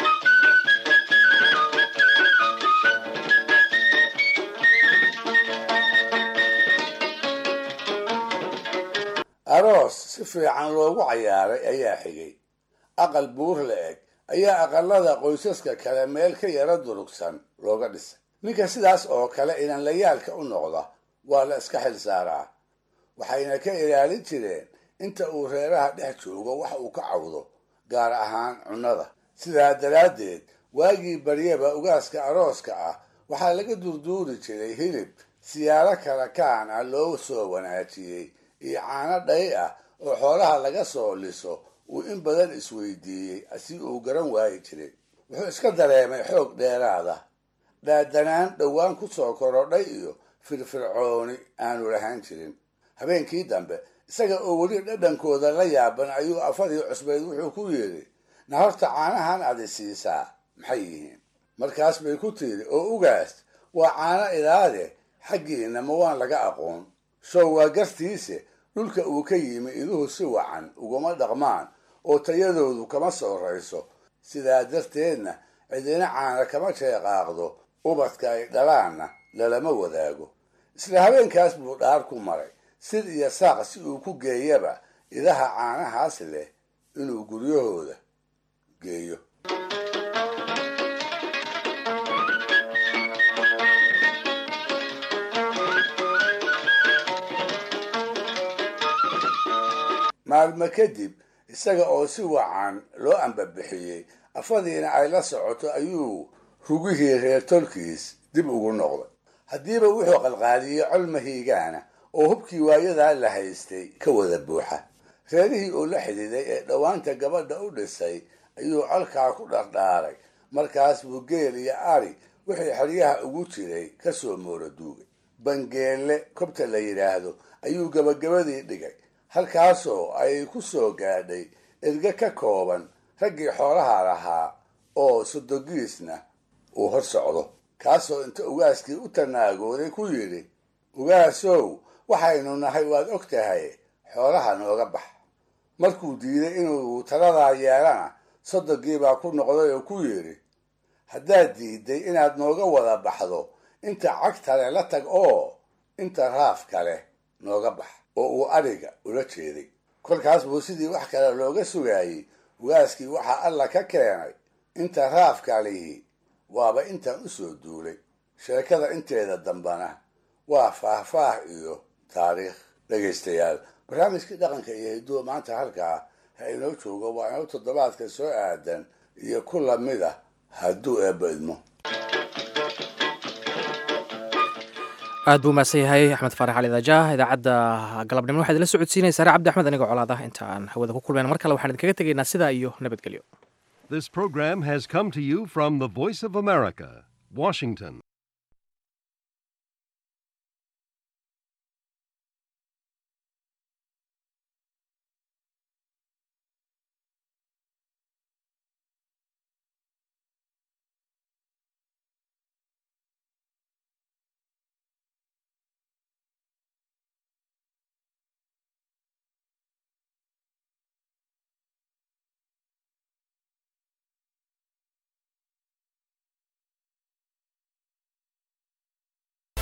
aroos si fiican loogu cayaaray ayaa xigay aqal buur la eg ayaa aqalada qoysaska kale meel ka yara durugsan looga dhisay ninka sidaas oo kale inanlayaalka u noqda waa la iska xil saaraa waxayna ka ilaalin jireen inta uu reeraha dhex joogo wax uu ka cawdo gaar ahaan cunnada sidaa daraaddeed waagii baryaba ugaaska arooska ah waxaa laga durduuri jiray hilib siyaaro kala kaan ah loo soo wanaajiyey iyo caano dhay ah oo xoolaha laga soo liso uu in badan isweydiiyey si uu garan waayi jiray wuxuu iska dareemay xoog dheeraada dhaadanaan dhowaan ku soo korodhay iyo firfircooni aanu lahaan jirin habeenkii dambe isaga oo weli dhadhankooda la yaaban ayuu afadii cusbeyd wuxuu ku yidhi na horta caanahan adi siisaa maxay yihiin markaas bay ku tiiri oo ugaas waa caano idaade xaggiina ma waan laga aqoon show waa gartiise dhulka uu ka yimi iduhu si wacan uguma dhaqmaan oo tayadoodu kama soorayso sidaa darteedna cidina caana kama jeeqaaqdo ubadka ay dhalaanna lalama wadaago isla habeenkaas buu dhaar ku maray sid iyo saaq si uu ku geeyaba idaha caanahaas leh inuu guryahooda geeyo maalmo kadib isaga oo si wacan loo ambabixiyey afadiina ay la socoto ayuu rugihii reer tolkiis dib ugu noqday haddiiba wuxuu qalqaaliyey col mahiigaana oo hubkii waayadaa la haystay ka wada buuxa reerihii uu la xididay ee dhowaanta gabadha u dhisay ayuu colkaa ku dhardhaaray markaas buu geel iyo ari wixii xeryaha ugu jiray ka soo moora duugay bangeelle kobta la yidhaahdo ayuu gabagabadii dhigay halkaasoo ay ku soo gaadhay erge ka kooban raggii xoolaha lahaa oo sodogiisna uu hor socdo kaasoo inta ugaaskii u tanaagooday ku yidhi ugaasow waxaynu nahay waad og tahay xoolaha nooga bax markuu diiday inuu taladaa yeelana sodogii baa ku noqday oo ku yidhi haddaad diiday inaad nooga wada baxdo inta cagtale la tag oo inta raaf kale nooga bax oo uu adhiga ula jeeday kolkaas buu sidii wax kale looga sugaayey ugaaskii waxaa alla ka keenay inta raafkalihi waaba intaan u soo duulay sheekada inteeda dambana waa faahfaah iyo taariikh dhegaystayaal barnaamijkii dhaqanka iyo hiduwa maanta halkaa ha inoo joogo waa inoo toddobaadka soo aadan iyo ku lamid ah hadduu eebba idmo aad buu mahadsan yahay axmed faarax cali daajah idaacadda galabnimo waxaad ila socodsiinaysa saare cabdi axmed anigoo colaad ah inta aan hawada ku kulmayna mar kale waxaan idinkaga tegaynaa sidaa iyo nabadgelyo This program has come to you from the Voice of America, Washington.